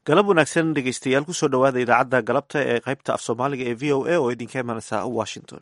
galab wanaagsan dhegeystayaal kusoo dhowaada idaacadda galabta ee qaybta af soomaaliga ee v o a oo idinka imanaysa washington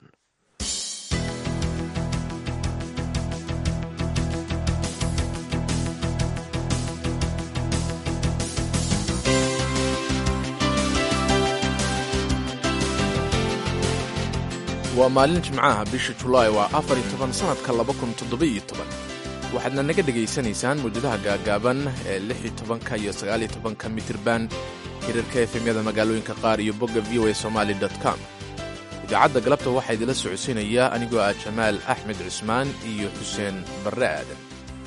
waa maalin jimcaha bisha julaay waa afar iyo toban sannadka laba kun toddoba-iyo toban waxaadna naga dhegaysanaysaan muujadaha gaagaaban ee lix iyo tobanka iyo sagaaliyo tobanka mitirban hirarka efemyada magaalooyinka qaar iyo bogga v o a somaali com idaacadda galabta waxaa idila socodsiinaya anigoo ah jamaal axmed cusmaan iyo xuseen barre aadan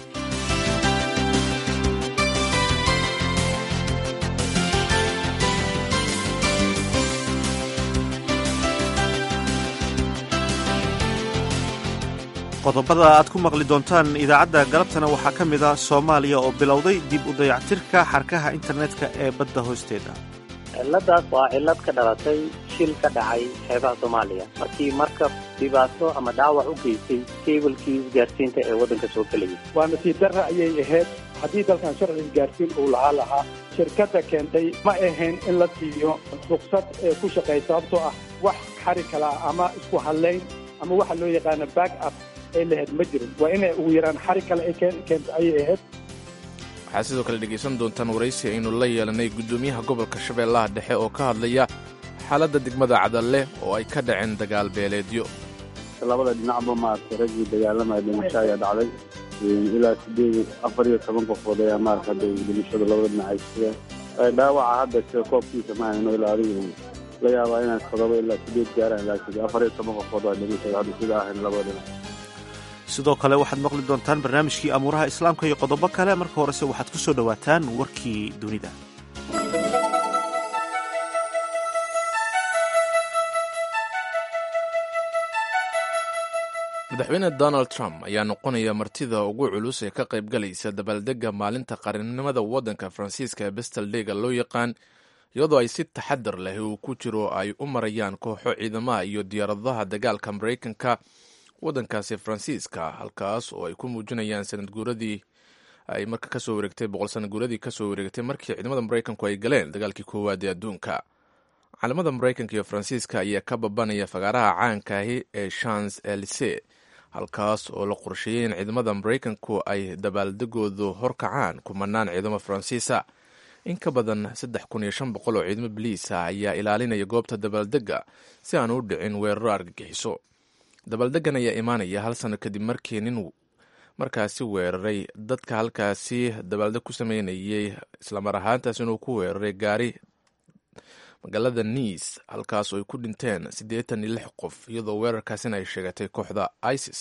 qodobada aad ku maqli doontaan idaacadda galabtana waxaa ka mid ah soomaaliya oo bilowday dib u dayactirka xarkaha internetka ee badda hoosteeda ciladaas waa cilad ka dhalatay shil ka dhacay xeebaha soomaaliya markii markab dhibaato ama dhaawac u geystay keebalkii isgaarsiinta ee waddanka soo gelayay waa nasiib darra ayay ahayd haddii dalkan sharci isgaarsiin uu lahaa lahaa shirkadda keentay ma ahayn in la siiyo ruqsad ee ku shaqeey sababtoo ah wax xari kala ama isku hadlayn ama waxa loo yaqaano back up ay lahayd ma jirin waa inay ugu yaraan xari kale ay keento ayay ahayd waxaad sidoo kale dhegaysan doontaan waraysi aynu la yeelanay guddoomiyaha gobolka shabeellaha dhexe oo ka hadlaya xaaladda degmada cadalle oo ay ka dhaceen dagaal beeleedyo labada dhinacba maaragtay raggii dagaalamaya dhimasho ayaa dhacday ilaa sideed afar iyo toban qofood ayaa maarata hadda dhimashada labada dhinac ay sugeen dhaawaca hadda sida koobkiisa ma hayno ilaa adigu la yaabaa inaan todoba ilaa sideed gaaraan laakiin afar iyo toban qofood waa dhimashada hadda sida ahayn labada dhinac sidoo kale waxaad maqli doontaan barnaamijkii amuuraha islaamka iyo qodobo kale marka horese waxaad ku soo dhowaataan warkii dunida madaxweyne donald trump ayaa noqonaya martida ugu culus ee ka qaybgalaysa dabaaldegga maalinta qaranimada waddanka faransiiska ee bestaldega loo yaqaan iyadoo ay si taxadar leh uu ku jiro ay u marayaan kooxo ciidamaha iyo diyaaradaha dagaalka maraykanka waddankaasi faransiiska halkaas oo ay ku muujinayaan sanad guuradii ay marka kasoo wareegtay boqol sanad guuradii kasoo wareegtay markii ciidamada maraykanku ay galeen dagaalkii koowaad ee adduunka caalamada maraykanka iyo faransiiska ayaa ka babanaya fagaaraha caankaahi ee shans elise halkaas oo la qorsheeyey in ciidamada maraykanku ay dabaaldegoodu horkacaan kumanaan ciidamo faransiisa in ka badan saddex kun iyo shan boqol oo ciidamo biliisa ayaa ilaalinaya goobta dabaaldegga si aan u dhicin weeraro argagixiso dabaaldegan ayaa imaanaya hal sano kadib markii nin markaasi weeraray dadka halkaasi dabaaldeg ku sameynayay islamar ahaantaas inuu ku weeraray gaari magaalada niis halkaas oo ay ku dhinteen siddeetan iyo lix qof iyadoo weerarkaasina ay sheegatay kooxda isis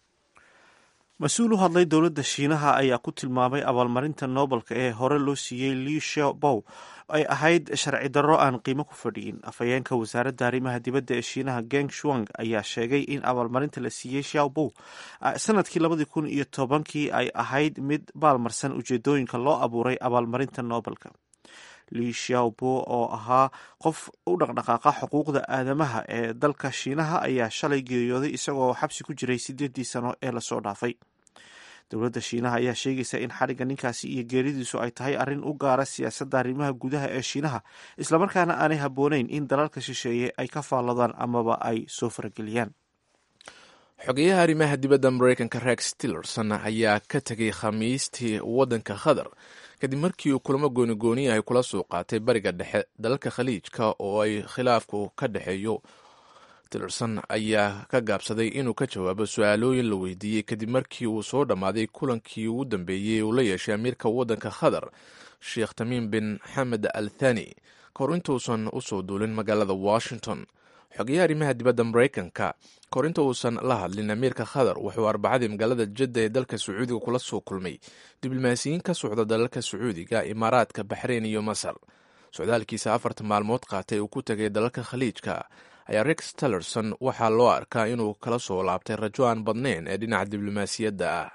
mas-uul u hadlay dowladda shiinaha ayaa ku tilmaamay abaalmarinta noobelka ee hore loo siiyey liu shabow ay ahayd sharci darro aan qiimo ku fadhiyin afhayeenka wasaaradda arrimaha dibadda ee shiinaha geng shuang ayaa sheegay in abaalmarinta la siiyey shaobow sanadkii labadii kun iyo tobankii ay ahayd mid baalmarsan ujeedooyinka loo abuuray abaalmarinta noobelka li shaobo oo ahaa qof u dhaqdhaqaaqa xuquuqda aadamaha ee dalka shiinaha ayaa shalay geeriyooday isagoo xabsi ku jiray sideedii sano ee lasoo dhaafay dowladda shiinaha ayaa sheegaysa in xadhigga ninkaasi iyo geeridiisu ay tahay arrin u gaara siyaasadda arrimaha gudaha ee shiinaha islamarkaana aanay habbooneyn in dalalka shisheeye ay ka faalladaan amaba ay soo farageliyaan xogeyaha arrimaha dibadda maraykanka rex tillerson ayaa ka tegay khamiistii waddanka qatar kadib markii uu kulamo goonigooniya ay kula soo qaatay bariga dhexe dalalka khaliijka oo ay khilaafku ka dhexeeyo tillerson ayaa ka gaabsaday inuu ka jawaabo su-aalooyin la weydiiyey kadib markii uu soo dhammaaday kulankii ugu dambeeyey uu la yeeshay amiirka waddanka qatar sheekh tamiim bin xamed al thani kahor intuusan u soo duulin magaalada washington xogeyaha arrimaha dibadda maraykanka kahor inta uusan la hadlin amiirka qatar wuxuu arbacadii magaalada jadda ee dalka sacuudiga kula soo kulmay diblomaasiyiin ka socda dalalka sacuudiga imaaraadka baxreyn iyo masar socdaalkiisa afarta maalmood qaatay uu ku tegay dalalka khaliijka ayaa rex tillerson waxaa loo arkaa inuu kala soo laabtay rajo aan badnayn ee dhinaca diblomaasiyadda ah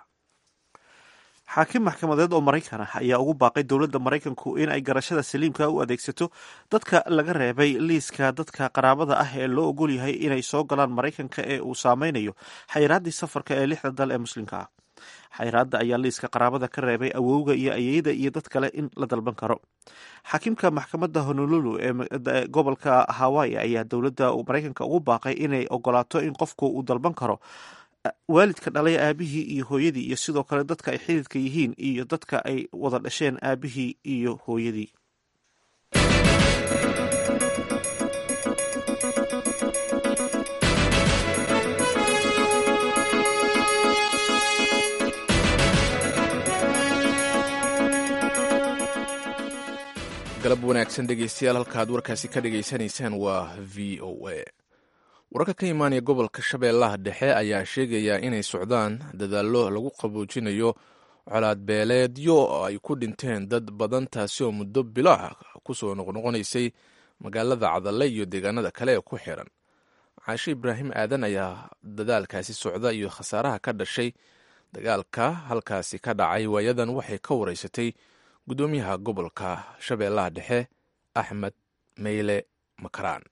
xaakim maxkamadeed oo maraykan ah ayaa ugu baaqay dowladda maraykanku in ay garashada saliimka u adeegsato dadka laga reebay liiska dadka qaraabada ah ee loo ogol yahay inay soo galaan maraykanka ee uu saameynayo xayiraaddii safarka ee lixda dal ee muslimka ah xayraadda ayaa liiska qaraabada ka reebay awowga iyo ayeyda iyo dad kale in la dalban karo xakiimka maxkamadda honolulu ee gobolka hawaii ayaa dowladda maraykanka ugu baaqay inay ogolaato in qofku uu dalban karo waalidka dhalay aabihii iyo hooyadii iyo sidoo kale dadka ay xididka yihiin iyo dadka ay wada dhasheen aabihii iyo hooyadii galab wanaagsan dhegeystayaal halkaad warkaasi ka dhegaysanaysaan waa v o a wararka ka imaanaya gobolka shabeellaha dhexe ayaa sheegaya inay socdaan dadaallo lagu qaboojinayo colaad beeleedyo oo ay ku dhinteen dad badan taasi oo muddo bilo ah kusoo noqnoqonaysay magaalada cadalle iyo deegaanada kale ee ku xiran caashe ibraahim aadan ayaa dadaalkaasi socda iyo khasaaraha ka dhashay dagaalka halkaasi ka dhacay waayadan waxay ka wareysatay guddoomiyaha gobolka shabeellaha dhexe axmed meyle makaraan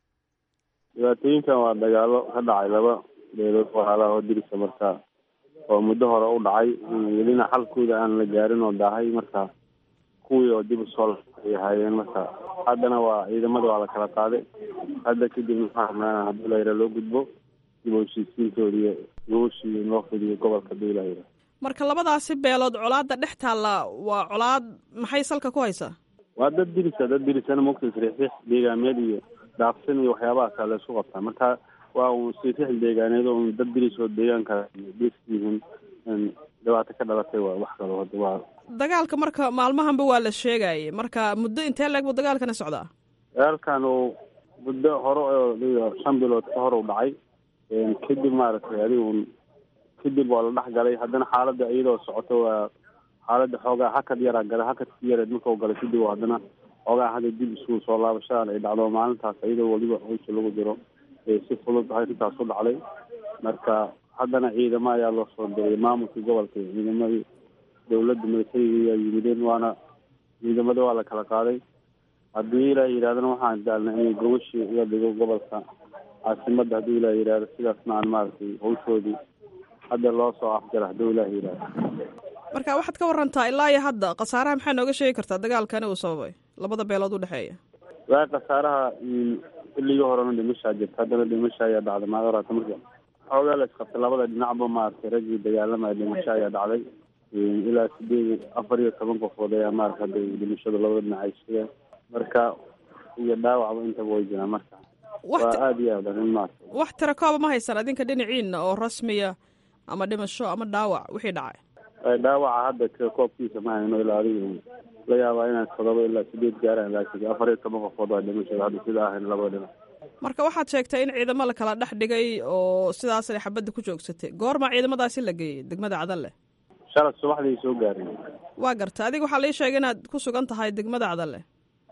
dhibaatooyinkan waa dagaalo ka dhacay laba beelood walaalaha oo dirisa marka oo muddo hore u dhacay welina xalkooda aan la gaarin oo daahay marka kuwii oo dib usoo ay ahaayeen marka haddana waa ciidamada waa la kala qaaday hadda kadib maxaa rabnaa haddii la yara loo gudbo dib u heshiisiintooda iyo gooshii in loo fidiyo gobolka hadii la yara marka labadaasi beelood colaadda dhex taalla waa colaad maxay salka ku haysaa waa dad dirisa dad dirisana mogta sriixriix deegaameed iyo daaqsan iyo waxyaabaha kale laisku qabtaa marka waa un sriixriix deegaaneed oo un dad diris oo deegaanka dhistihiin dhibaato ka dhalatay waa wax kalo hada waa dagaalka marka maalmahanba waa la sheegayay marka muddo intee leeg buu dagaalkana socdaa dagaalkan uu muddo hore oo shan bilood ka hor u dhacay kadib maaragtay adiga un kadib waa la dhex galay haddana xaaladda iyadoo socoto waa xaaladda xoogaa hakad yaraa galay hakadki yareed markau galay kadib haddana xoogaa hadda dib isku soo laabashadan ay dhacdo maalintaas iyadoo weliba hawsha lagu jiro si fudud arrintaas u dhacday marka haddana ciidamo ayaa loo soo diray maamulkii gobolka ciidamadii dawladda militariga ayaa yimideen waana ciidamada waa la kala qaaday haddii ilaa yidhahdana waxaan daalna inay gobashii uga dhigo gobolka caasimadda haddii ilaa yidhahdo sidaasna aan maaragtay hawshoodii hadda loo soo afjara hadduu ilaah yidhahdo marka waxaad ka warantaa ilaa iyo hadda khasaaraha maxaa nooga sheegi kartaa dagaalkani uu sababay labada beelood u dhexeeya waa khasaaraha xilligii horena dhimashaa jirta haddana dhimasha ayaa dhacday maad orata marka xoogaa la isqabtay labada dhinacba maaragtay raggii dagaalamaya dhimasho ayaa dhacday ilaa sideed afar iyo toban qofood ayaa maarata hadda dhimashada labada dhinac ay sugeen marka iyo dhaawacba intaba way jiraan marka waa aada iyo aad arrin maarata wax tira kooba ma haysan adinka dhinaciina oo rasmiya ama dhimasho ama dhaawac wixii dhacay dhaawaca hadda koobkiisa ma hayno ilaa adiga la yaabaa inaan todoba ilaa sideed gaaraan laakiin afar iyo toban qofood waa dhimashada hadda sida ahayn labada dhinac marka waxaad sheegtay in ciidamo la kala dhex dhigay oo sidaasay xabadda ku joogsatay goorma ciidamadaasi la geeyey degmada cadalle shalad subaxdii soo gaareen waa garta adiga waxaa lii sheegay inaad ku sugan tahay degmada cadalle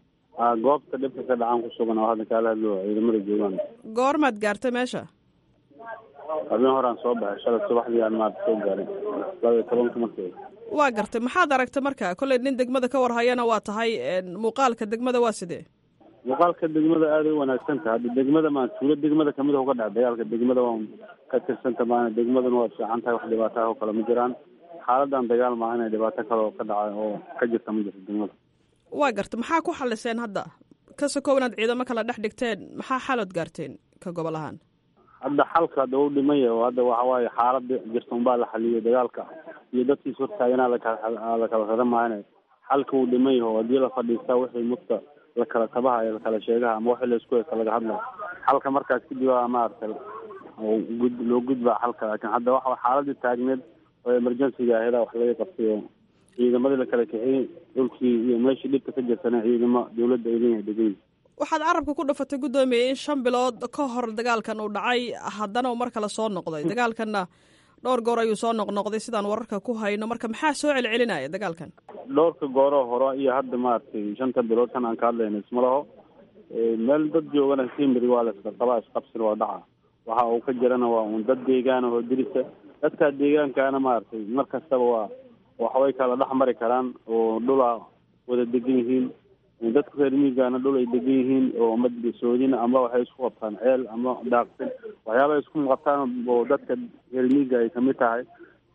a goobta dhibka ka dhacaan ku sugan oo hadda kaala hadlo ciidamada joogaan goormaad gaartay meesha habeen horaan soo baxay shalad subaxdii aan maarata soo gaarin laba iyo tobanka markii waa gartay maxaad aragtay marka kolley nin degmada ka warhayana waa tahay muuqaalka degmada waa sidee muuqaalka degmada aaday u wanaagsan tahay hadda degmada maa tuulo degmada kamid a uga dhaca dagaalka degmada waa ka tirsanta maana degmaduna waa fiican tahay wax dhibaato ah oo kale ma jiraan xaaladan dagaal maaha inay dhibaato kale oo ka dhaca oo ka jirta ma jirto degmada waa gartay maxaa ku xaliseen hadda ka sokow inaad ciidamo kala dhex dhigteen maxaa xalood gaarteen ka gobol ahaan hadda xalka hadda u dhimaya oo hadda waxa waaye xaalada jirta unbaa la xaliyay dagaalka iyo dadkiis hortaaganaa lakala lakala rara maahane xalka uu dhiman yaho haddii la fadhiistaa wixii mudka la kala tabaha ee lakala sheegaha ama waxii laisku heysta laga hadlaya xalka markaas kadib a maaragtay gud loo gudbaa xalka laakiin hadda waxa xaaladii taagneed oo emergencyga aheeda wax laga qabtay oo ciidamadii la kala kixiyey dhulkii iyo meeshii dhibka ka jirtana ciidamo dawladda ay leeyahay degan waxaad carabka ku dhafatay guddoomiye in shan bilood ka hor dagaalkan uu dhacay haddana uu mar kale soo noqday dagaalkanna dhowr goor ayuu soo noqnoqday sidaan wararka ku hayno marka maxaa soo celcelinaya dagaalkan dhowrka gooroo hore iyo hadda maaragtay shanta bilood kan aan ka hadlayna isma laho meel dad joogana simri waa la iska qabaa isqabsina waa dhaca waxa uu ka jirana waa un dad deegaana oo dirisa dadkaa deegaankaana maaragtay mar kastaba waa waxbay kala dhex mari karaan oo dhulaa wada degan yihiin dadka reer miigana dhul ay degan yihiin oo ama soodina ama waxay isku qabtaan ceel ama daaqsin waxyaaba ay isku qabtaan oo dadka reer miiga ay kamid tahay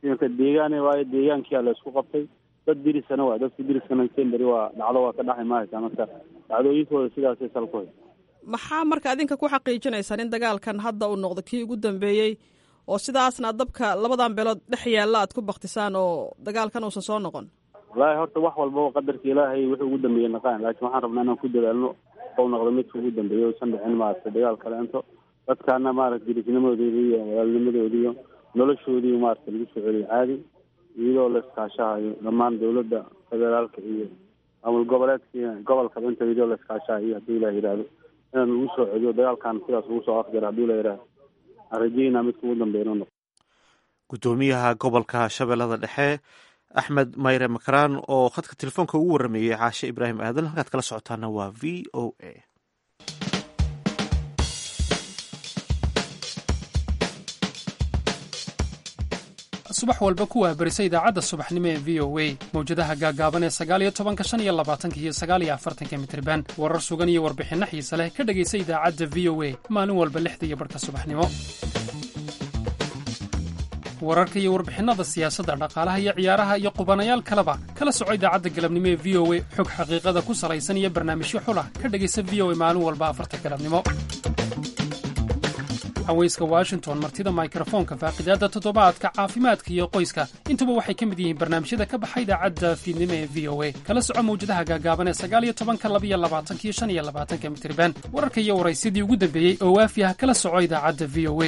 marka deegaane waayo deegaankiia la isku qabtay dad dirisana waa dadka diriskana semberi waa dhacdo waa ka dhaxay mahaysaa marka dhacdooyinkooda sidaasay salkuhay maxaa marka adinka ku xaqiijinaysaan in dagaalkan hadda uu noqdo kii ugu dambeeyey oo sidaasna dabka labadan beelood dhex yaalla aad ku baktisaan oo dagaalkan uusan soo noqon wallaahi horta wax walbaba qadarka ilaahay wuxuu ugu dambeeyey naqaan laakiin waxaan rabnaa inaan ku dadaalno ou noqdo midka ugu dambeeya usan dhicin maaragtay dagaal kaleento dadkaana maaragta dirisnimadoodi iyo walaalnimadoodi iyo noloshoodii maaragta lagu soo celiyo caadi iyadoo la iskaashahayo dhammaan dawladda federaalka iyo maamul goboleedka gobolkaba inta iyadoo la iskaashahayo hadduu ilah yidhaahdo inaan lagu soo celiyo dagaalkan sidaas ugu soo afjara hadduu ilah yidhaahdo aan rajeynaa midka ugu dambeeya inuu noqdo guddoomiyaha gobolka shabeellada dhexe axmed mayre makaraan oo khadka telefoonka ugu warrameeyey caashe ibraahim aadan halkaad kala socotaana waa v o a subax walba ku waabarisa idaacadda subaxnimo ee v o a mawjadaha gaagaaban ee sagaaliyo tobanka shan iyo labaatanka iyo sagaaliyo afartanka mitriban warar sugan iyo warbixinno xiise leh ka dhegaysa idaacadda v o a maalin walba lixda iyo barhka subaxnimo wararka iyo warbixinnada siyaasadda dhaqaalaha iyo ciyaaraha iyo qubanayaal kaleba kala soco idaacadda galabnimo ee v o a xog xaqiiqada ku salaysan iyo barnaamijyo xulah ka dhegaysa v o a maalin walba afarta galabnimo haweyska washington martida mikrofoonka faaqidaadda toddobaadka caafimaadka iyo qoyska intuba waxay ka mid yihiin barnaamijyada ka baxa idaacadda fiidnimo ee v o a kala soco mawjadaha gaagaaban ee sagaaliyo tobanka labiyo labaatanka iyo shan iyo labaatanka mitriban wararka iyo waraysyadii ugu dambeeyey oo waafi ah kala soco idaacadda v o a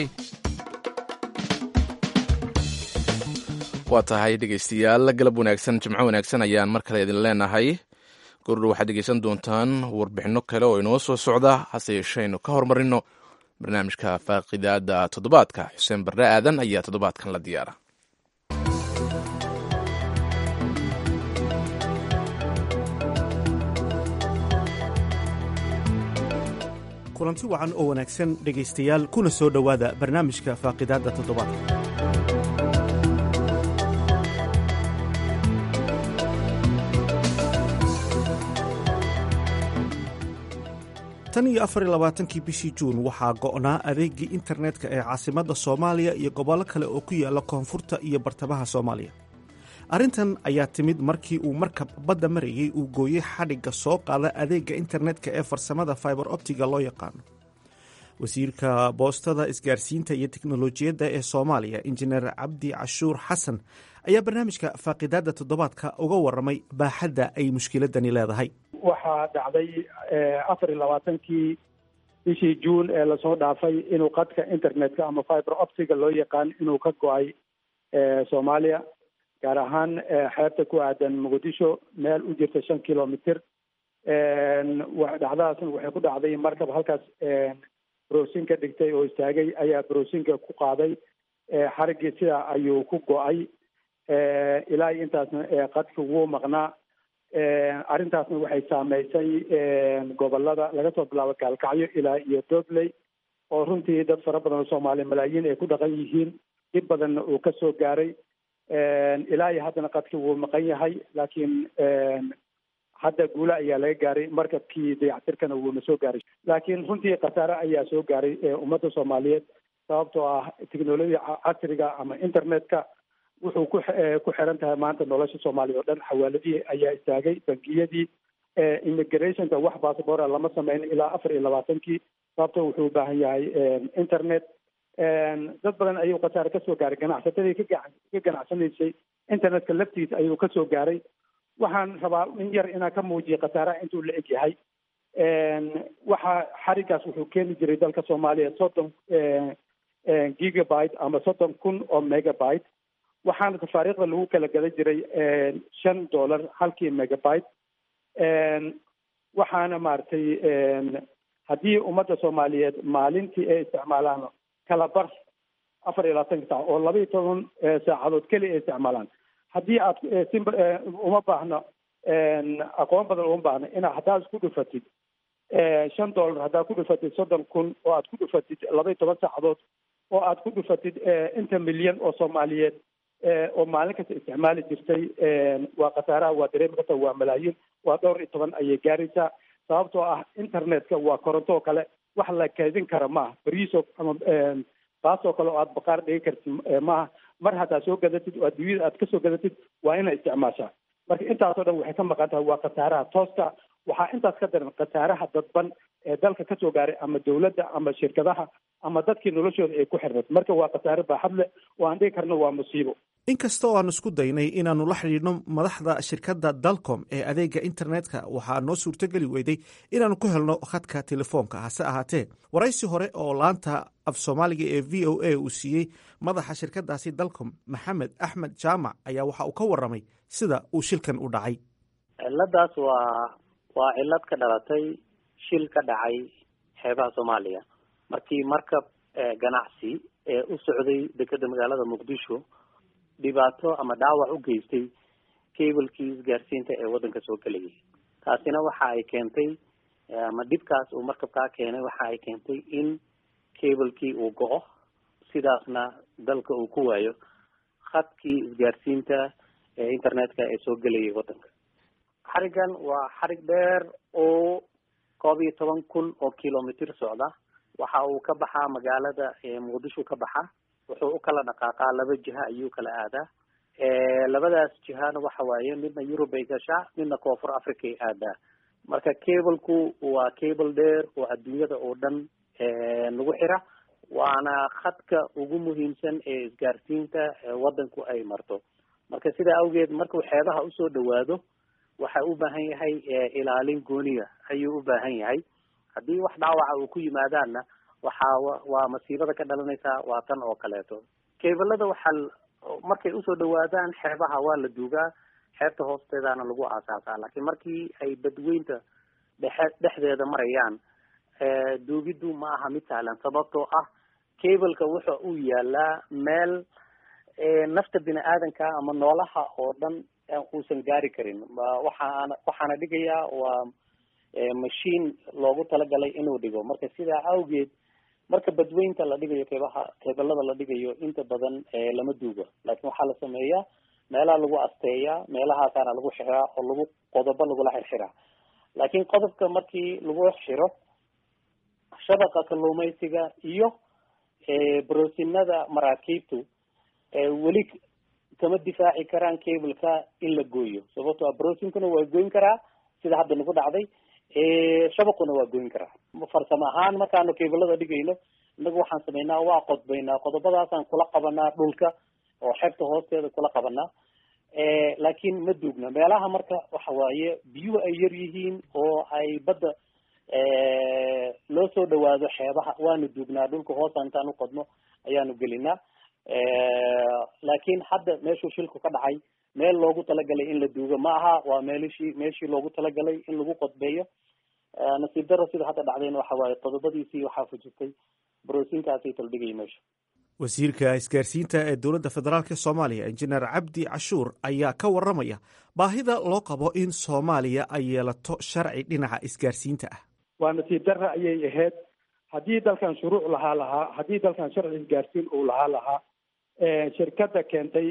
waa tahay dhegaystayaal galab wanaagsan jimco wanaagsan ayaan mar kale idin leenahay gordhow waxaad dhegaysan doontaan warbixinno kale oo inoo soo socda hase yeeshaynu ka hormarino barnaamijka faaqidaada toddobaadka xuseen barre aadan ayaa toddobaadkan la diyaara kulanti wacan oo wanaagsan dhegaystayaal kuna soo dhowaada barnaamijka faaqidaadda toddobaadka tan iyo afar iyo labaatankii bishii juun waxaa go'naa adeegii internetka ee caasimadda soomaaliya iyo gobollo kale oo ku yaalla koonfurta iyo bartamaha soomaaliya arrintan ayaa timid markii uu markab badda marayey uu gooyey xadhigga soo qaada adeegga internetka ee farsamada fiber optiga loo yaqaano wasiirka boostada isgaarsiinta iyo teknolojiyadda ee soomaaliya injineer cabdi cashuur xasan ayaa barnaamijka faaqidaadda toddobaadka uga warramay baaxadda ay mushkiladani leedahay waxaa dhacday afar iyo labaatankii bishii juun ee lasoo dhaafay inuu qadka internetka ama fiber optiga loo yaqaan inuu ka go-ay soomaaliya gaar ahaan xeebta ku aadan muqdisho meel u jirta shan kilomitr dhacdadaasna waxay ku dhacday markab halkaas browsin ka dhigtay oo istaagay ayaa browsinka ku qaaday xariggii sidaa ayuu ku go-ay ilaa iyo intaasna qadka wuu maqnaa arrintaasna waxay saameysay gobolada laga soo bilaabo gaalkacyo ilaa iyo dobley oo runtii dad fara badan oo soomaaliya malaayiin ay ku dhaqan yihiin dhib badanna uu ka soo gaaray ilaa iyo haddana qadki wuu maqan yahay laakiin hadda guule ayaa laga gaaray markabkii dayactirkana wuuna soo gaaray laakiin runtii khasaare ayaa soo gaaray ummadda soomaaliyeed sababtoo ah technolojiya casriga ama internetka wuxuu ku ku xiran tahay maanta nolosha soomaaliya oo dhan xawaaladihii ayaa istaagay bangiyadii immigrationka wax bassabora lama sameyn ilaa afar iyo labaatankii sababto wuxuu u baahan yahay internet dad badan ayuu khasaare kasoo gaaray ganacsatadii ka ka ganacsanaysay internetka laftiisa ayuu kasoo gaaray waxaan rabaa in yar inaan ka muujiyo khasaaraha intuu la eg yahay waxa xarigaas wuxuu keeni jiray dalka soomaaliya soddon gigabyte ama soddon kun oo megabyte waxaana tafaariikhda lagu kala gadan jiray shan dollar halkii megabyte waxaana maaragtay haddii ummadda soomaaliyeed maalintii ay isticmaalaan kala bar afar iyo labaatanka saac oo laba iyo toban saacadood keliya ay isticmaalaan haddii aad simb uma baahno aqoon badan uma baahno inaad haddaad isku dhufatid shan dollar haddaad ku dhufatid soddon kun oo aad ku dhufatid laba iyo toban saacadood oo aad ku dhufatid inta milyan oo soomaaliyeed oo maalin kasta isticmaali jirtay waa khasaaraha waa dareemi karta waa malaayiin waa dhowr iyo toban ayay gaaraysaa sababtoo ah internetka waa koronto oo kale wax la kaydin kara maaha beriisoo ama baasoo kale oo aad baqaar dhigi kartid maaha mar haddaad soo gadatid oo adduunyada aad kasoo gadatid waa inay isticmaashaa marka intaasoo dhan waxay ka maqan tahay waa khasaaraha tooska waxaa intaas ka daran khasaaraha dadban ee dalka kasoo gaaray ama dawladda ama shirkadaha ama dadkii noloshooda ay ku xirnad marka waa khasaare baaxad leh oo aan dhigi karno waa musiibo inkasta oo aan isku daynay inaannu la xidhiidhno madaxda shirkadda dalcom ee adeega internetka waxaa noo suurtogeli weyday inaannu ku helno khadka telefoonka hase ahaatee waraysi hore oo laanta af soomaaliga ee v o a uu siiyey madaxa shirkadaasi dalcom maxamed axmed jaamac ayaa waxa uu ka warramay sida uu shilkan u dhacay ciladaas waa waa cilad ka dhalatay shil ka dhacay xeebaha soomaaliya markii markab ganacsi ee u socday dekeda magaalada muqdisho dhibaato ama dhaawac u geystay cablekii isgaarsiinta ee waddanka soo gelayay taasina waxa ay keentay ama dhibkaas uu markabkaa keenay waxa ay keentay in cablekii uu go-o sidaasna dalka uu ku waayo khadkii isgaarsiinta ee internetka ee soo gelayay waddanka xarigan waa xarig dheer oo koob iyo toban kun oo kilomitr socda waxa uu ka baxaa magaalada muqdisho ka baxa wuxuu u kala dhaqaaqaa laba jiha ayuu kala aadaa labadaas jihana waxa waaye midna yurub ay gashaa midna koonfur africa ay aadaa marka cableku waa cable dheer oo adduunyada oo dhan lagu xira waana khadka ugu muhiimsan ee isgaarsiinta waddanku ay marto marka sidaa awgeed markuu xeebaha usoo dhawaado waxa u baahan yahay ilaalin gooniya ayuu u baahan yahay haddii wax dhaawaca uu ku yimaadaanna waxaa waa masiibada ka dhalanaysaa waa tan oo kaleeto cablada waxaa markay usoo dhawaadaan xeebaha waa la duugaa xeebta hoosteedana lagu aasaasaa laakiin markii ay badweynta dhexe dhexdeeda marayaan duugiddu ma aha mid sahlan sababtoo ah cableka wuxa uu yaalaa meel nafta bini aadanka ama noolaha oo dhan uusan gaari karin waxaana waxaana dhigayaa waa machine loogu talagalay inuu dhigo marka sidaa awgeed marka badweynta la dhigayo keebaha keebalada la dhigayo inta badan lama duugo laakiin waxaa la sameeyaa meelaha lagu asteeyaa meelahaasaana lagu xiraa oo lagu qodobo lagula xirxiraa laakiin qodobka markii lagu xiro shabaqa kalluumaysiga iyo broosinada maraakiibtu weli kama difaaci karaan cableka in la gooyo sababto brosinkuna waa goyn karaa sida hadda nagu dhacday shabaquna waa goyn karaa farsamo ahaan markaanu cablada dhigayno inagu waxaan sameynaa waa qodbaynaa qodobadaasaan kula qabanaa dhulka oo xeebta hoosteeda kula qabanaa laakiin ma duugna meelaha marka waxa waaye biyuhu ay yar yihiin oo ay badda loo soo dhawaado xeebaha waanu duugnaa dhulka hoosa intaan uqodno ayaanu gelinaa laakiin hadda meeshuu shilku ka dhacay meel loogu talagalay in la duugo ma aha waa meelishii meeshii loogu talagalay in lagu qodbeeyo nasiib daro sida hadda dhacdayna waxa waaye qodobadiisii waxaa fujistay broosinkaasay taldhigay meesha wasiirka isgaarsiinta ee dowladda federaalk soomaaliya injineer cabdi cashuur ayaa ka warramaya baahida loo qabo in soomaaliya ay yeelato sharci dhinaca isgaarsiinta ah waa nasiib darra ayay ahayd haddii dalkan shuruuc lahaa lahaa haddii dalkan sharci isgaarsiin uu lahaa lahaa shirkadda keentay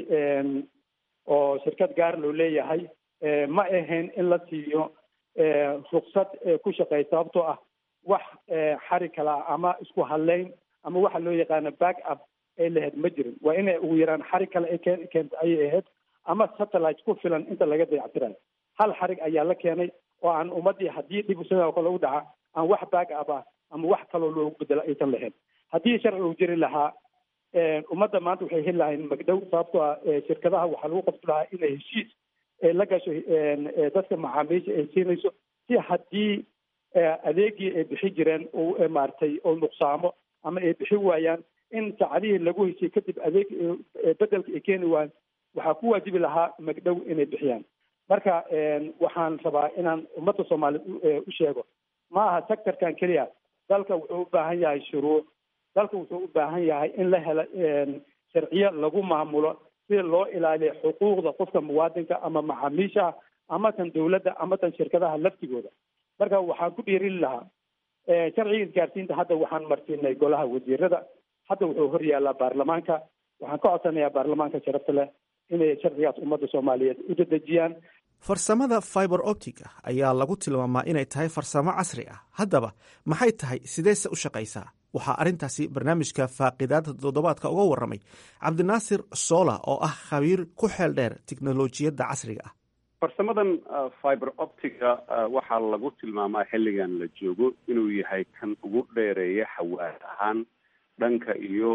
oo shirkad gaar loo leeyahay ma ahayn in la siiyo ruksad ku shaqeey sababtoo ah wax xari kala ama isku hadleyn ama waxa loo yaqaano back up ay lahayd ma jirin waa inay ugu yaraan xarig kale ay keen keenta ayay ahayd ama satellite ku filan inta laga dayactirayo hal xarig ayaa la keenay oo aan ummadii haddii dhib sidoo kale u dhaca aan wax back up ah ama wax kaloo loogu bedelo aysan lahayn haddii sharci uu jiri lahaa ummadda maanta waxay heli lahayn magdhow sababtoo ah shirkadaha waxaa lagu qasbi lahaa inay heshiis la gasho dadka macaamiisha ay siinayso si haddii adeegii ay bixi jireen uu maaragtay oo nuqsaamo ama ay bixi waayaan in saacadihii lagu heshiye kadib adeeg bedelka ay keeni waayaan waxaa ku waajibi lahaa magdhow inay bixiyaan marka waxaan rabaa inaan ummadda soomaaliya u sheego ma aha sectorkan keliya dalka wuxuu u baahan yahay shuruuc dalka wuxuu u baahan yahay in la helo sharciyo lagu maamulo si loo ilaaliyo xuquuqda qofka muwaadinka ama macaamiisha ama tan dawladda ama tan shirkadaha laftigooda marka waxaan ku dhiirin lahaa sharciga isgaarsiinta hadda waxaan marsiinay golaha wasiirada hadda wuxuu hor yaallaa baarlamaanka waxaan ka codsanayaa baarlamaanka sharafta leh inay sharcigaas ummadda soomaaliyeed u dedejiyaan farsamada fiber optica ayaa lagu tilmaamaa inay tahay farsamo casri ah haddaba maxay tahay sideese u shaqaysaa waxaa arrintaasi barnaamijka faaqidaada toddobaadka uga warramay cabdinaasir soola oo ah khabiir ku xeel dheer tiknolojiyadda casriga ah farsamadan fiber optica waxaa lagu tilmaamaa xilligan la joogo inuu yahay kan ugu dheereeya xawaad ahaan dhanka iyo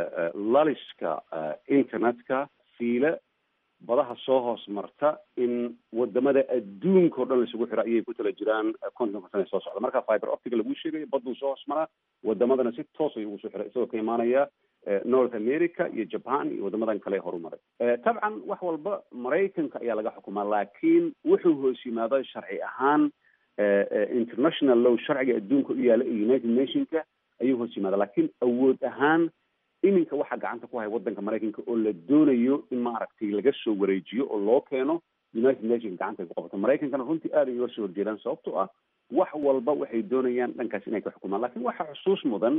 laliska internetka fiile badaha soo hoos marta in wadamada adduunka o dhan laisugu xiro ayay ku tala jiraan kontonka sana soo socda marka fiber optica lagu sheegayo baduu soo hoos maraa wadamadana si toos ayuu ugu soo xiray isagoo ka imaanaya north america iyo japan iyo wadamadan kale horumaray tabcan wax walba maraykanka ayaa laga xukumaa laakiin wuxuu hoos yimaada sharci ahaan international law sharciga adduunka u yaala iyo united nationka ayuu hoos yimaada laakiin awood ahaan iminka waxaa gacanta ku haya wadanka maraykanka oo la doonayo in maaragtay laga soo wareejiyo oo loo keeno united nations gacanta ay ku qabato maraykankana runtii aad ay uga soo horjeedaan sababtoo ah wax walba waxay doonayaan dhankaas inay ka xukumaan lakin waxaa xusuus mudan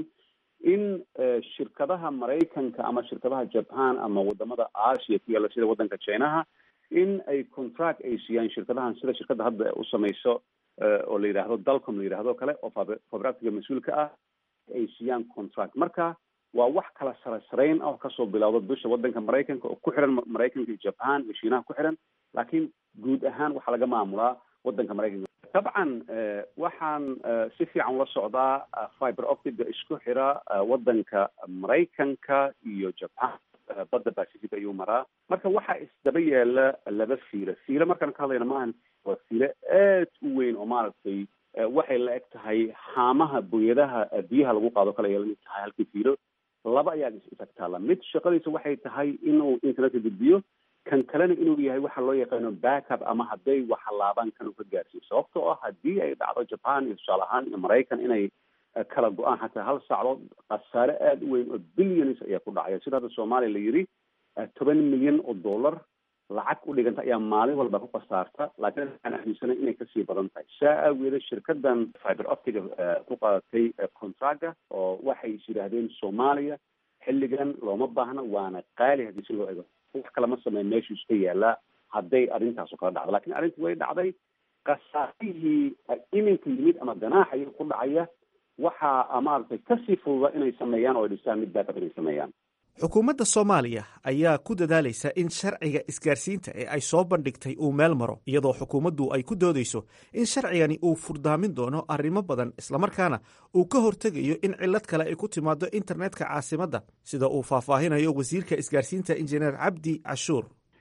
in shirkadaha maraykanka ama shirkadaha japan ama wadamada asia ku yaalla sida wadanka chinaha in ay contract ay siiyaan shirkadahan sida shirkadda hadda u samayso oo la yidhaahdo dalcom la yidhahdo kale oo fabractiga mas-uulka ah ay siiyaan contract marka waa wax kala sara sarayn ah oo kasoo bilowda dusha wadanka maraykanka oo ku xiran maraykanka iyo japan iyo shiinaha ku xiran laakiin guud ahaan waxaa laga maamulaa wadanka maraykanka dabcan waxaan si fiican ula socdaa fiber optica isku xira wadanka maraykanka iyo japan badda pacific ayuu maraa marka waxaa isdaba yaala laba fiilo fiilo markaan ka hadlayna maahan waa fiilo aad u weyn oo maaragtay waxay la eg tahay haamaha booyadaha biyaha lagu qaado kale ay lamid tahay halkii fiilo laba ayaa isagtaala mid shaqadiisa waxay tahay inuu internetka gudbiyo kan kalena inuu yahay waxa loo yaqaano backup ama hadday waxalaabaan kan uu ka gaarsiiyo sababtoo ah haddii ay dhacdo japan iyo tusaale ahaan iyo maraykan inay kala go-aan xataa hal sacdood khasaare aada u weyn oo billions ayaa ku dhacaya sida hadda soomaaliya la yidhi toban milyan oo dollar lacag u dhiganta ayaa maalin walba ku khasaarta laakiin waxaan aaminsanay inay kasii badan tahay saa aageeda shirkadan fiber optica ku qaadatay contracga oo waxay is yidhaahdeen soomaaliya xilligan looma baahna waana qaali haddii si loo ego wax kalama sameyn meeshuu iska yaalaa hadday arrintaasu kala dhacdo lakin arrintii way dhacday khasaarihii iminka yimid ama ganaaxa iyaga ku dhacaya waxaa maaragtay kasii fududa inay sameeyaan oo ay dhisaan mid baakab inay sameeyaan xukuumadda soomaaliya ayaa ku dadaalaysa in sharciga isgaarsiinta ee ay soo bandhigtay uu meel maro iyadoo xukuumaddu ay ku doodayso in sharcigani uu furdaamin doono arrimo badan islamarkaana uu ka hortegayo in cillad kale ay ku timaado internetka caasimadda sida uu faahfaahinayo wasiirka isgaarsiinta injineer cabdi cashuur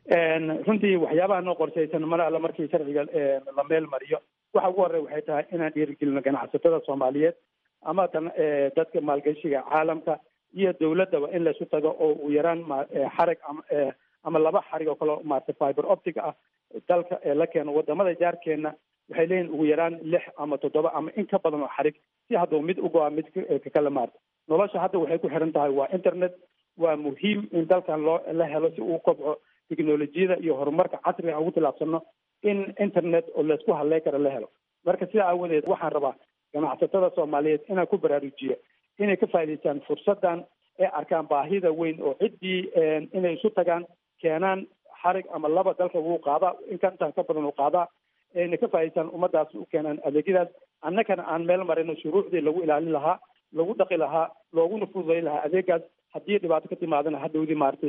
runtii waxyaabaha noo qorshaysan mar alle markii sharciga la meel mariyo waxa ugu horey waxay tahay inaan dhiirigelino ganacsatada soomaaliyeed ama tan dadka maalgashiga caalamka iyo dawladdaba in laysu tago oo uu yaraan xarig ama ama laba xarig oo kale maarata fiber optic ah dalka la keeno wadamada jaarkeena waxay leeyihin ugu yaraan lix ama toddoba ama in ka badan oo xarig si hadduu mid ugo-a mid kakale maarta nolosha hadda waxay ku xiran tahay waa internet waa muhiim in dalkan loo la helo si uu kobco technolojiyada iyo horumarka casriga ugu tilaabsano in internet oo laysku hadley kara la helo marka sidaa aawadeed waxaan rabaa ganacsatada soomaaliyeed inaan ku baraarujiyo inay ka faa'idaystaan fursaddan ee arkaan baahida weyn oo ciddii inay isu tagaan keenaan xarig ama laba dalka wuu qaadaa inkantaan ka badan uu qaadaa inay ka faa'idaystaan ummadaas u keenaan adeegyadaas annagana aan meel marino shuruucdii lagu ilaalin lahaa lagu dhaqi lahaa looguna fududayn lahaa adeegaas haddii dhibaato ka timaadana hadhowdii maaragtay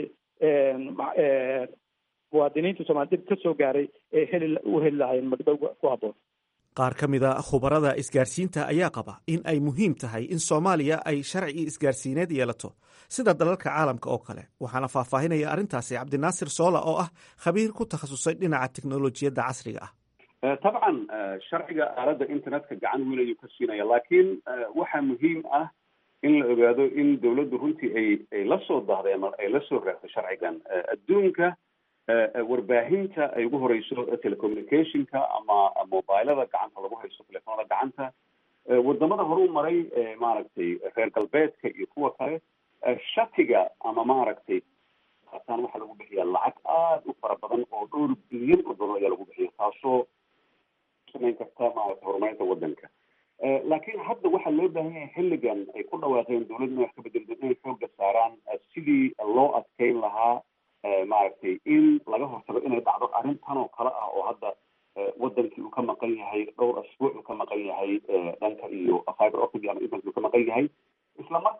muwaadiniinta soomali dhib ka soo gaaray ee heli u heli lahaayeen magdhow ku habboon qaar ka mid a khubarada isgaarsiinta ayaa qaba in ay muhiim tahay in soomaaliya ay sharci isgaarsiineed yeelato sida dalalka caalamka oo kale waxaana faahfaahinaya arrintaasi cabdinaasir soola oo ah khabiir ku takhasusay dhinaca teknolojiyadda casriga ah tabcan sharciga aaladda internetka gacan weyn ayuu ka siinaya laakiin waxaa muhiim ah in la ogaado in dawladdu runtii ay ay la soo dahday ama ay la soo raagto sharcigan adduunka warbaahinta ay ugu horeyso telecommunicationka ama mobilada gacanta lagu haysto telefoonada gacanta wadamada horu maray maaragtay reer galbeedka iyo kuwa kale shatiga ama maaragtay ataan waxaa lagu bixiya lacag aada u fara badan oo dhowr bilyan oo dollar ayaa lagu bixiya taasoo samayn karta maaragtay horumarinta wadanka laakiin hadda waxaa loo baahan yahay xilligan ay ku dhawaaqeen dawladda inay wax ka bedeldo inay xooga saaraan sidii loo adkeyn lahaa maaragtay in laga hortago inay dhacdo arrintan oo kale ah oo hadda wadankii uu ka maqan yahay dhowr asbuuc uu ka maqan yahay dhanka iyo fiber optic ama internet uu ka maqan yahay isla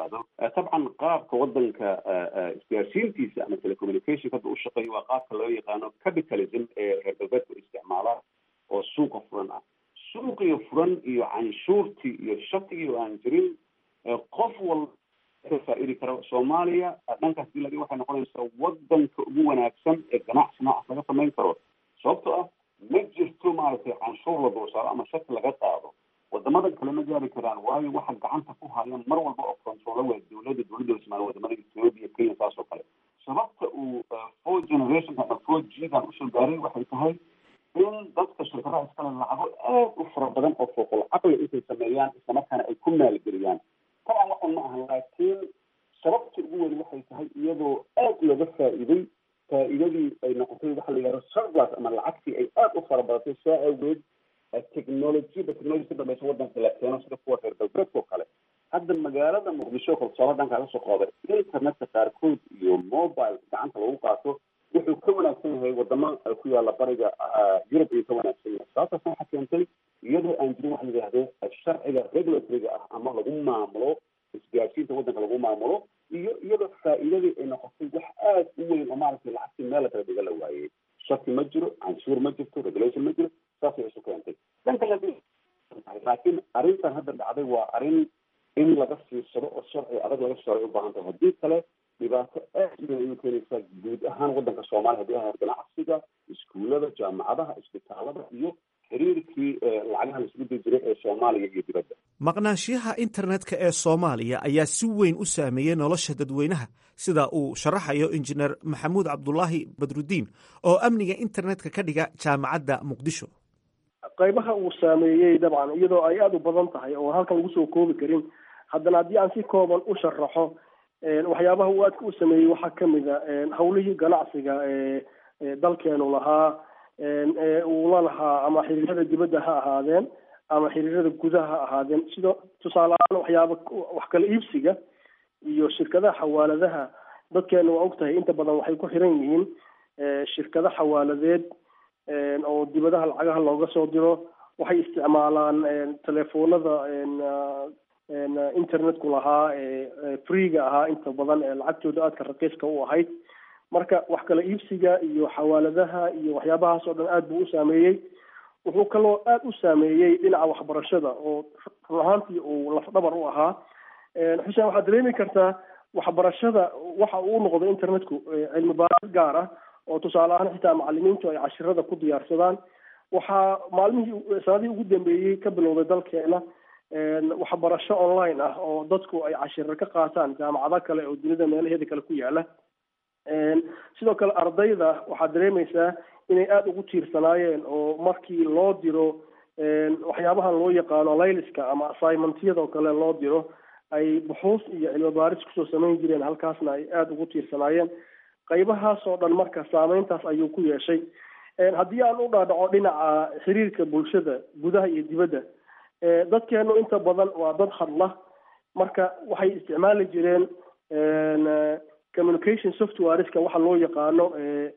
yidhaahdo dabcan qaabka wadanka isgaarsiintiisa ama telecommunication hadda u shaqeeya waa qaabka loo yaqaano capitalism ee reer galbeedku isticmaala oo suuqa furan ah suuqiyo furan iyo canshuurtii iyo shaqigii aan jirin qof walba ka faa-idi karo soomaaliya dhankaas diladi waxay noqonaysaa wadanka ugu wanaagsan ee ganacsi noocaas laga samayn karo sababtoo ah ma jirto maaragtay canshuur la dulsaaro ama shaki laga qaado wadamadan kale ma gaari karaan waayo waxa gacanta ku haya mar walba oo controla waa dowladda dowladda ismaal wadamada ethiopia kenya saas oo kale sababta uu four generation ama four g dan usoo gaaray waxay tahay in dadka shirkadaha iskale lacago aad u fara badan oo fooqul caqli intay sameeyaan islamarkaana ay ku maalgeliyaan taban waxan ma ahan laakiin sababta ugu weyn waxay tahay iyadoo aad looga faa'iiday faa'iidadii ay noqotay waxa la yidhahdo surplus ama lacagtii ay aad u fara badatay saa awgeed technologyada technology ka dambaysa wadanka la keeno sida kuwa reer galbeedka oo kale hadda magaalada muqdisho kolsoola dhankaa kasoo qaaday internetka qaarkood iyo mobile gacanta lagu qaato wuxuu ka wanaagsan yahay wadamo ku yaala bariga yurub ayuu ka wanaagsan yahay sababtaasna waxaa keentay iyadoo aan jirin waxa la yidhahdo sharciga regulatoryga ah ama lagu maamulo isgaarsiinta wadanka lagu maamulo iyo iyadoo faa'iidadii ay noqotay wax aad u weyn oo maaragtay lacagtii meel la kala dhiga la waayey shaki ma jiro canshuur ma jirto regulation ma jiro saasay isu keentay dhanka la laakiin arrintan hadda dhacday waa arrin in laga fiirsado oo sharci adag laga saaray u baahan tahay haddii kale dhibaato aad u weyn ayuu keenaysaa guud ahaan wadanka soomaaliya haddii ahayd ganacsiga iskuullada jaamacadaha isbitaalada iyo xiriirkii lacagaha la isku dii jiray ee soomaaliya iyo dibadda maqnaanshiyaha internetka ee soomaaliya ayaa si weyn u saameeyey nolosha dadweynaha sida uu sharaxayo injineer maxamuud cabdulaahi badrudiin oo amniga internetka ka dhiga jaamacadda muqdisho qaybaha uu saameeyey dabcan iyadoo ay aada u badan tahay oo halkan lagu soo koobi karin haddana haddii aan si kooban u sharaxo waxyaabaha uu aadka u sameeyey waxaa kamid a hawlihii ganacsiga ee dalkeenu lahaa uu la lahaa ama xiriirada dibadda ha ahaadeen ama xiriirada gudaha ha ahaadeen sidoo tusaale ahaan waxyaaba wax kala iibsiga iyo shirkadaha xawaaladaha dadkeena waa og tahay inta badan waxay ku xiran yihiin shirkado xawaaladeed oo dibadaha lacagaha looga soo diro waxay isticmaalaan telefoonada internetku lahaa freega ahaa inta badan ee lacagtooda aadka raqiiska u ahayd marka wax kala iibsiga iyo xawaaladaha iyo waxyaabahaas oo dhan aad buu u saameeyey wuxuu kaloo aada u saameeyey dhinaca waxbarashada oo run ahaantii uu lafdhabar u ahaa xuseen waxaad dareemi kartaa waxbarashada waxa uu noqday internetku cilmi baaris gaar ah oo tusaale ahaan xitaa macalimiintu ay cashirada ku diyaarsadaan waxaa maalmihii sanadihii ugu dambeeyey ka bilowday dalkeena waxbarasho online ah oo dadku ay cashiro ka qaataan jaamacado kale oo dunida meelaheeda kale ku yaala sidoo kale ardayda waxaad dareemaysaa inay aada ugu tiirsanaayeen oo markii loo diro waxyaabahan loo yaqaano layliska ama assignmentyadoo kale loo diro ay buxuus iyo cilmi baaris kusoo samayn jireen halkaasna ay aada ugu tiirsanaayeen qaybahaas oo dhan marka saameyntaas ayuu ku yeeshay haddii aan u dhaadhaco dhinaca xiriirka bulshada gudaha iyo dibadda dadkeenu inta badan waa dad hadla marka waxay isticmaali jireen communication softwareska waxa loo yaqaano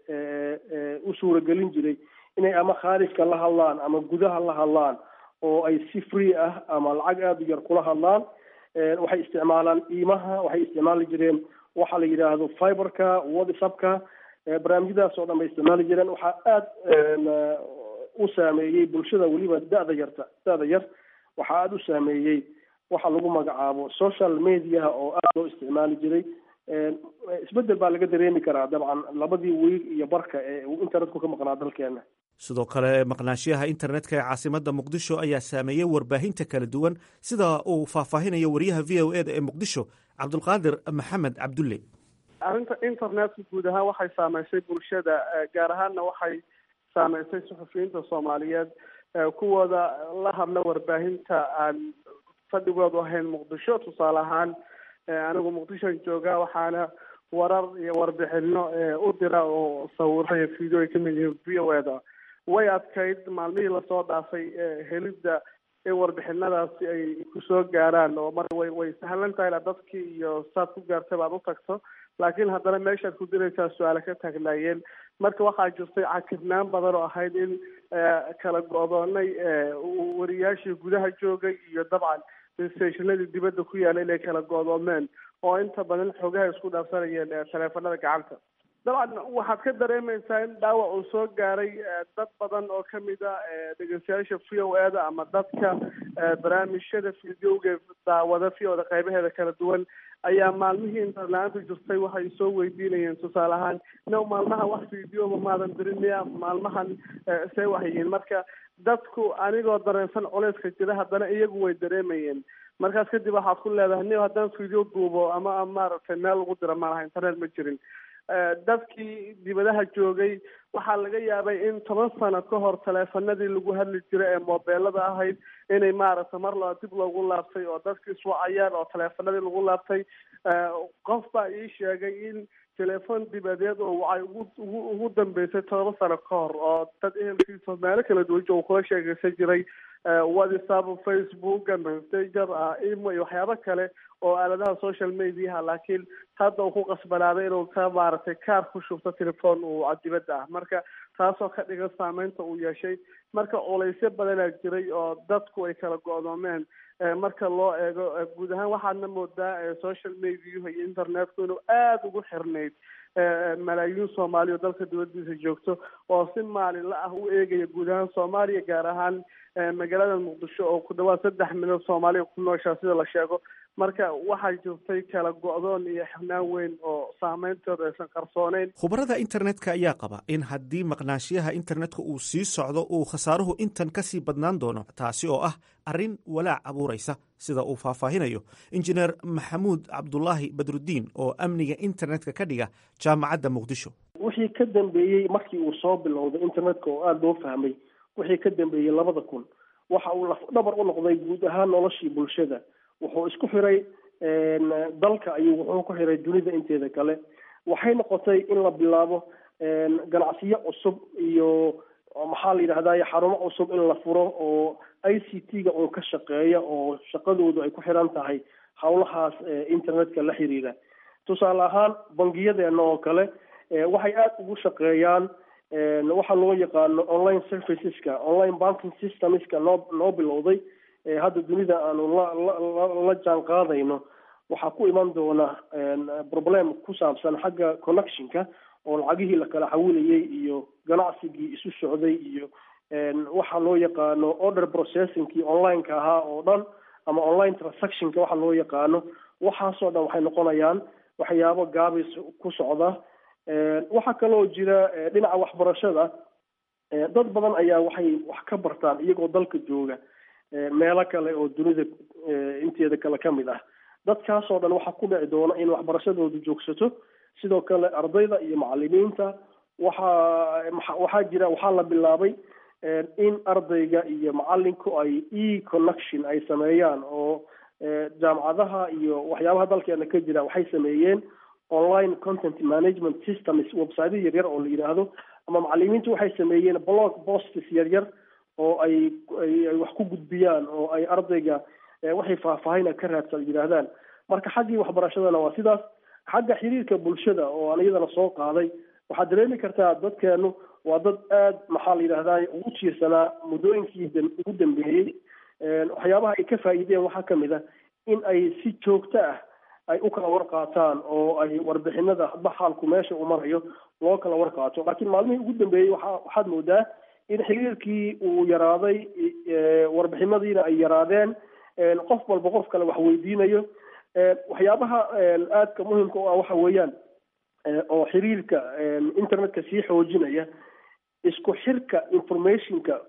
u suuragelin jiray inay ama khaarijka la hadlaan ama gudaha la hadlaan oo ay si free ah ama lacag aada u yar kula hadlaan waxay isticmaalaan iimaha waxay isticmaali jireen waxa la yidhaahdo fiberka whatsappka barnaamijyadaas oo dhan bay isticmaali jireen waxaa aada u saameeyey bulshada weliba da-da yarta da-da yar waxaa aada u saameeyey waxa lagu magacaabo social mediaha oo aada loo isticmaali jiray isbedel baa laga dareemi karaa dabcan labadii wiil iyo barka ee uu internetku ka maqnaa dalkeena sidoo kale maqnaanshiyaha internetka ee caasimadda muqdisho ayaa saameeyey warbaahinta kala duwan sida uu faahfaahinayo wariyaha v o eda ee muqdisho cabdulqaadir maxamed cabdulle arrinta internetka guud ahaan waxay saameysay bulshada gaar ahaanna waxay saameysay suxufiyiinta soomaaliyeed kuwooda la hadla warbaahinta aan fadhigoodu ahayn muqdisho tusaale ahaan anigu muqdishon jooga waxaana warar iyo warbixino u dira oo sawiro iyo video ay kamid yihiin v o eda way adkayd maalmihii lasoo dhaafay helidda in warbixinadaasi ay kusoo gaaraan oo mar way way sahlan tahay ila dadkii iyo saad ku gaartay baad u tagto laakiin haddana meeshaad ku diraysaa su-aale ka taagnaayeen marka waxaa jirtay cakirnaan badan oo ahayd in kala go-doonay wariyaashii gudaha joogay iyo dabcan stationadii dibadda ku yaala inay kala go'doomeen oo inta badan xogaha isku dhaafsanayeen taleefanada gacanta dabcan waxaad ka dareemaysaa in dhaawac uu soo gaaray dad badan oo kamid a dhegeystayaasha v o e da ama dadka barnaamijyada videoga daawada v o da qaybaheeda kala duwan ayaa maalmihii interla-aanta jirtay waxay soo weydiinayeen tusaale ahaan no maalmaha wax videoba maadan dirin miya maalmahan see waxyihiin marka dadku anigoo dareensan culeyska jira haddana iyagu way dareemayeen markaas kadib waxaad ku leedahay nin haddaan video duubo ama maaragtay meel lagu dira malaha internet ma jirin dadkii dibadaha joogay waxaa laga yaabay in toban sano ka hor taleefanadii lagu hadli jiray ee mobeelada ahayd inay maaragtay mar laba dib loogu laabtay oo dadki iswacayaan oo taleefanadii lagu laabtay qof baa ii sheegay in telefon dibadeed oo waxay ugu ugu ugu dambeysay todoba sano ka hor oo dad ehelkiisa meelo kala duwan jooga kula sheekeysan jiray whatsapp facebook messenger imo iyo waxyaabo kale oo aaladaha social mediaha laakiin hadda uu ku qasbanaaday inuu ka maaragtay kaar ku shubto telefoon uu dibadda ah marka taasoo ka dhigan saameynta uu yeeshay marka culaysyo badanaa jiray oo dadku ay kala go-doomeen marka loo eego guud ahaan waxaadna moodaa social mediahu iyo internetku inuu aada ugu xirnayd malaayiin soomaali oo dalka dibadiisa joogto oo si maalinla ah u eegaya guud ahaan soomaaliya gaar ahaan magaalada muqdisho oo ku dhawaad saddex milyan soomaaliya ku nooshaa sida la sheego marka waxaa jirtay kala go-doon iyo xirnaan weyn oo saameynteedu aysan qarsooneyn khubarada internetka ayaa qaba in haddii maqnaashiyaha internetka uu sii socdo uu khasaaruhu intan ka sii badnaan doono taasi oo ah arrin walaac abuuraysa sida uu faahfaahinayo injineer maxamuud cabdulaahi badrudiin oo amniga internetka ka dhiga jaamacadda muqdisho wixii ka dambeeyey markii uu soo bilowday internetka oo aada loo fahmay wixii ka dambeeyey labada kun waxa uu lafdhabar u noqday guud ahaan noloshii bulshada wuxuu isku xiray dalka ayuu wuxuu ku xiray dunida inteeda kale waxay noqotay in la bilaabo ganacsiyo cusub iyo maxaa la yidhahdaye xarumo cusub in la furo oo i c t ga uun ka shaqeeya oo shaqadoodu ay ku xiran tahay howlahaas internetka la xiriira tusaale ahaan bangiyadeena oo kale waxay aada ugu shaqeeyaan waxa loo yaqaano online serviceska online banking systemska noo noo bilowday hadda dunida aanu la la jaan qaadayno waxaa ku iman doona problem ku saabsan xagga connectionka oo lacagihii la kala xawilayay iyo ganacsigii isu socday iyo waxa loo yaqaano order processingkii onlineka ahaa oo dhan ama online transactionka waxa loo yaqaano waxaasoo dhan waxay noqonayaan waxyaabo gaabis ku socda waxaa kaloo jira dhinaca waxbarashada dad badan ayaa waxay wax ka bartaan iyagoo dalka jooga meelo kale oo dunida inteeda kale ka mid ah dadkaasoo dhan waxaa ku dhici doona in waxbarashadoodu joogsato sidoo kale ardayda iyo macalimiinta waxaa waxaa jira waxaa la bilaabay in ardayga iyo macalinku ay e connection ay sameeyaan oo jaamacadaha iyo waxyaabaha dalkeena ka jira waxay sameeyeen online content management systems websityo yaryar oo la yidhaahdo ama macalimiintu waxay sameeyeen blog posts yaryar oo ay ay wax ku gudbiyaan oo ay ardayga waxay faahfaahina ka raadsan yidhaahdaan marka xaggii waxbarashadana waa sidaas xagga xiriirka bulshada oo aan iyadana soo qaaday waxaad dareemi kartaa dadkeenu waa dad aada maxaa la yidhahdaa ugu jiirsanaa muddooyinkii ugu dambeeyey waxyaabaha ay ka faa'iideen waxaa kamid ah in ay si joogto ah ay u kala warqaataan oo ay warbixinada hadba xaalku meesha uu marayo loo kala warqaato laakiin maalmihii ugu dambeeyey waa waxaad moodaa in xiriirkii uu yaraaday warbixinadiina ay yaraadeen qof walba qof kale wax weydiinayo waxyaabaha aadka muhimka u ah waxa weeyaan oo xiriirka internetka sii xoojinaya isku xirka informationka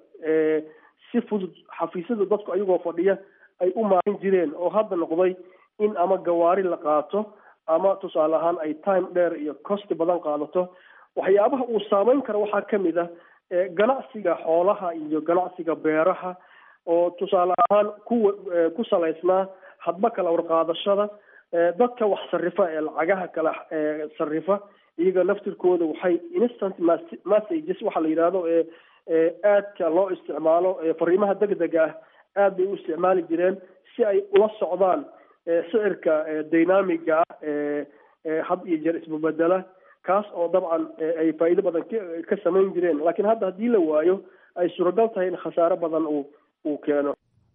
si fudud xafiisyada dadku ayagoo fadhiya ay u maarin jireen oo hadda noqday in ama gawaari la qaato ama tusaale ahaan ay time dheer iyo costi badan qaadato waxyaabaha uu saameyn karo waxaa kamid ah ganacsiga xoolaha iyo ganacsiga beeraha oo tusaale ahaan kuwa ku salaysnaa hadba kala warqaadashada dadka wax sarifa ee lacagaha kala sarifa iyaga naftirkooda waxay instant messages waxa la yidhahdo ee aadka loo isticmaalo fariimaha degdega ah aad bay u isticmaali jireen si ay ula socdaan sicirka dynamiga ah had iyo jeer isbabedela kaas oo dabcan ay faa'iido badan ka samayn jireen laakiin hadda haddii la waayo ay suuragal tahay in khasaare badan uu uu keeno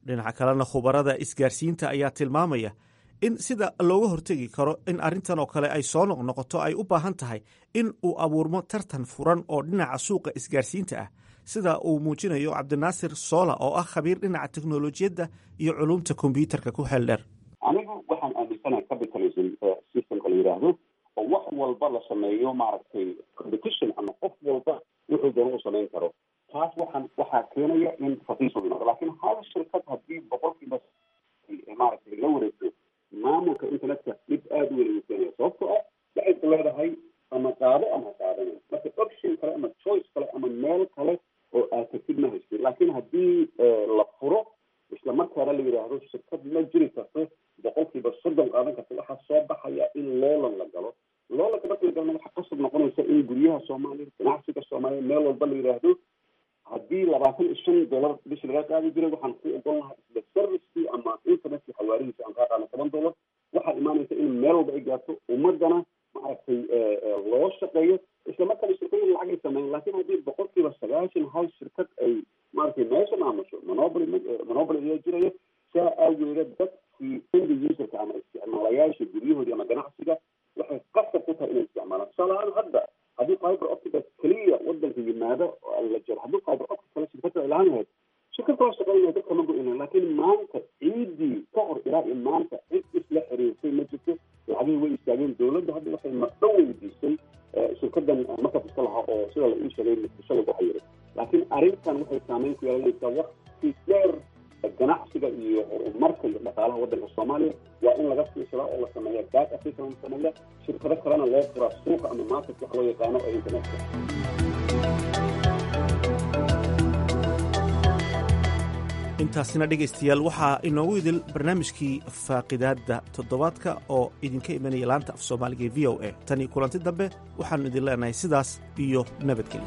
dhinaca kalena khubarada isgaarsiinta ayaa tilmaamaya in sida looga hortegi karo in arrintan oo kale ay soo noqnoqoto ay u baahan tahay in uu abuurmo tartan furan oo dhinaca suuqa isgaarsiinta ah sida uu muujinayo cabdinaasir soola oo ah khabiir dhinaca teknolojiyadda iyo culumta kombyuutarka ku xeel dheer anigu waxaan aaminsanahay capitalism systemka la yidhaahdo oo wax walba la sameeyo maaragtay competition ama qof walba wuxuu doona u samayn karo taas waxaan waxaa keenaya in raqiis uu noqdo laakiin hal shirkad haddii boqolkiiba maaragtay la wareegto maamulka internetka dhib aada u weyn ayuu keenaya sababtoo ah waxay ku leedahay ama qaado ama qaadanayo marka option kale ama choice kale ama meel kale oo aad tagtid ma haystid laakiin haddii la furo isla markaana la yidhaahdo shirkad ma jiri karto boqolkiiba soddon qaadan karta waxaa soo baxaya in loolan la galo loolanka marka la galana waxaa qasab noqonaysa in guryaha soomaaliya ganacsiga soomaaliya meel walba la yidhaahdo haddii labaatan iyo shan dollar bishi laga qaadi jiray waxaan ku ogon lahaa isla servicekii ama internetkii xawaarihiisa aan kaa qaadna toban dollar waxaa imaanaysa in meel walba ay gaarto ummadana maaragtay loo shaqeeyo isla markaana shirkooyin lacag ay sameeyan laakiin haddii boqolkiiba sagaashan hal shirkad ay maaragtay meesha maamusho monopoly monopoly ayaa jiraya saa aageeda dadkii end userka ama isticmaalayaasha guryahoodii ama ganacsiga waxay qasab ku tahay inay isticmaalaan tusaale ahaan hadda haddii fiber optica keliya wadanka yimaado la jiro haddii fiber optic kale shirkadda ay lahaan lahayd shirkad kala shaqeynaya dadka ma go-ina laakiin maanta ciidii ka hor ilaa iyo maanta cid isla xiriirsay ma jirto lacagihii way istaageen dowladda hadda waxay madho weydiisay shirkadan markas iska lahaa oo sida la ii sheegay muqdisho lagu xayiray laakiin arrintan waxay saameyn ku yeelanaysaa waqti dheer ganacsiga iyo horumarka iyo dhaqaalaha waddanka soomaaliya waa in laga fiirsadaa oo la sameeya back africa la sameeya shirkado kalena loo furaa suuqa ama market wax loo yaqaano ee internetka intaasina dhegaystayaal waxaa inoogu idil barnaamijkii faaqidaadda toddobaadka oo idinka imanaya laanta af soomaaliga ee v o a tan iyo kulanti dambe waxaannu idin leenahay sidaas iyo nabadgelyo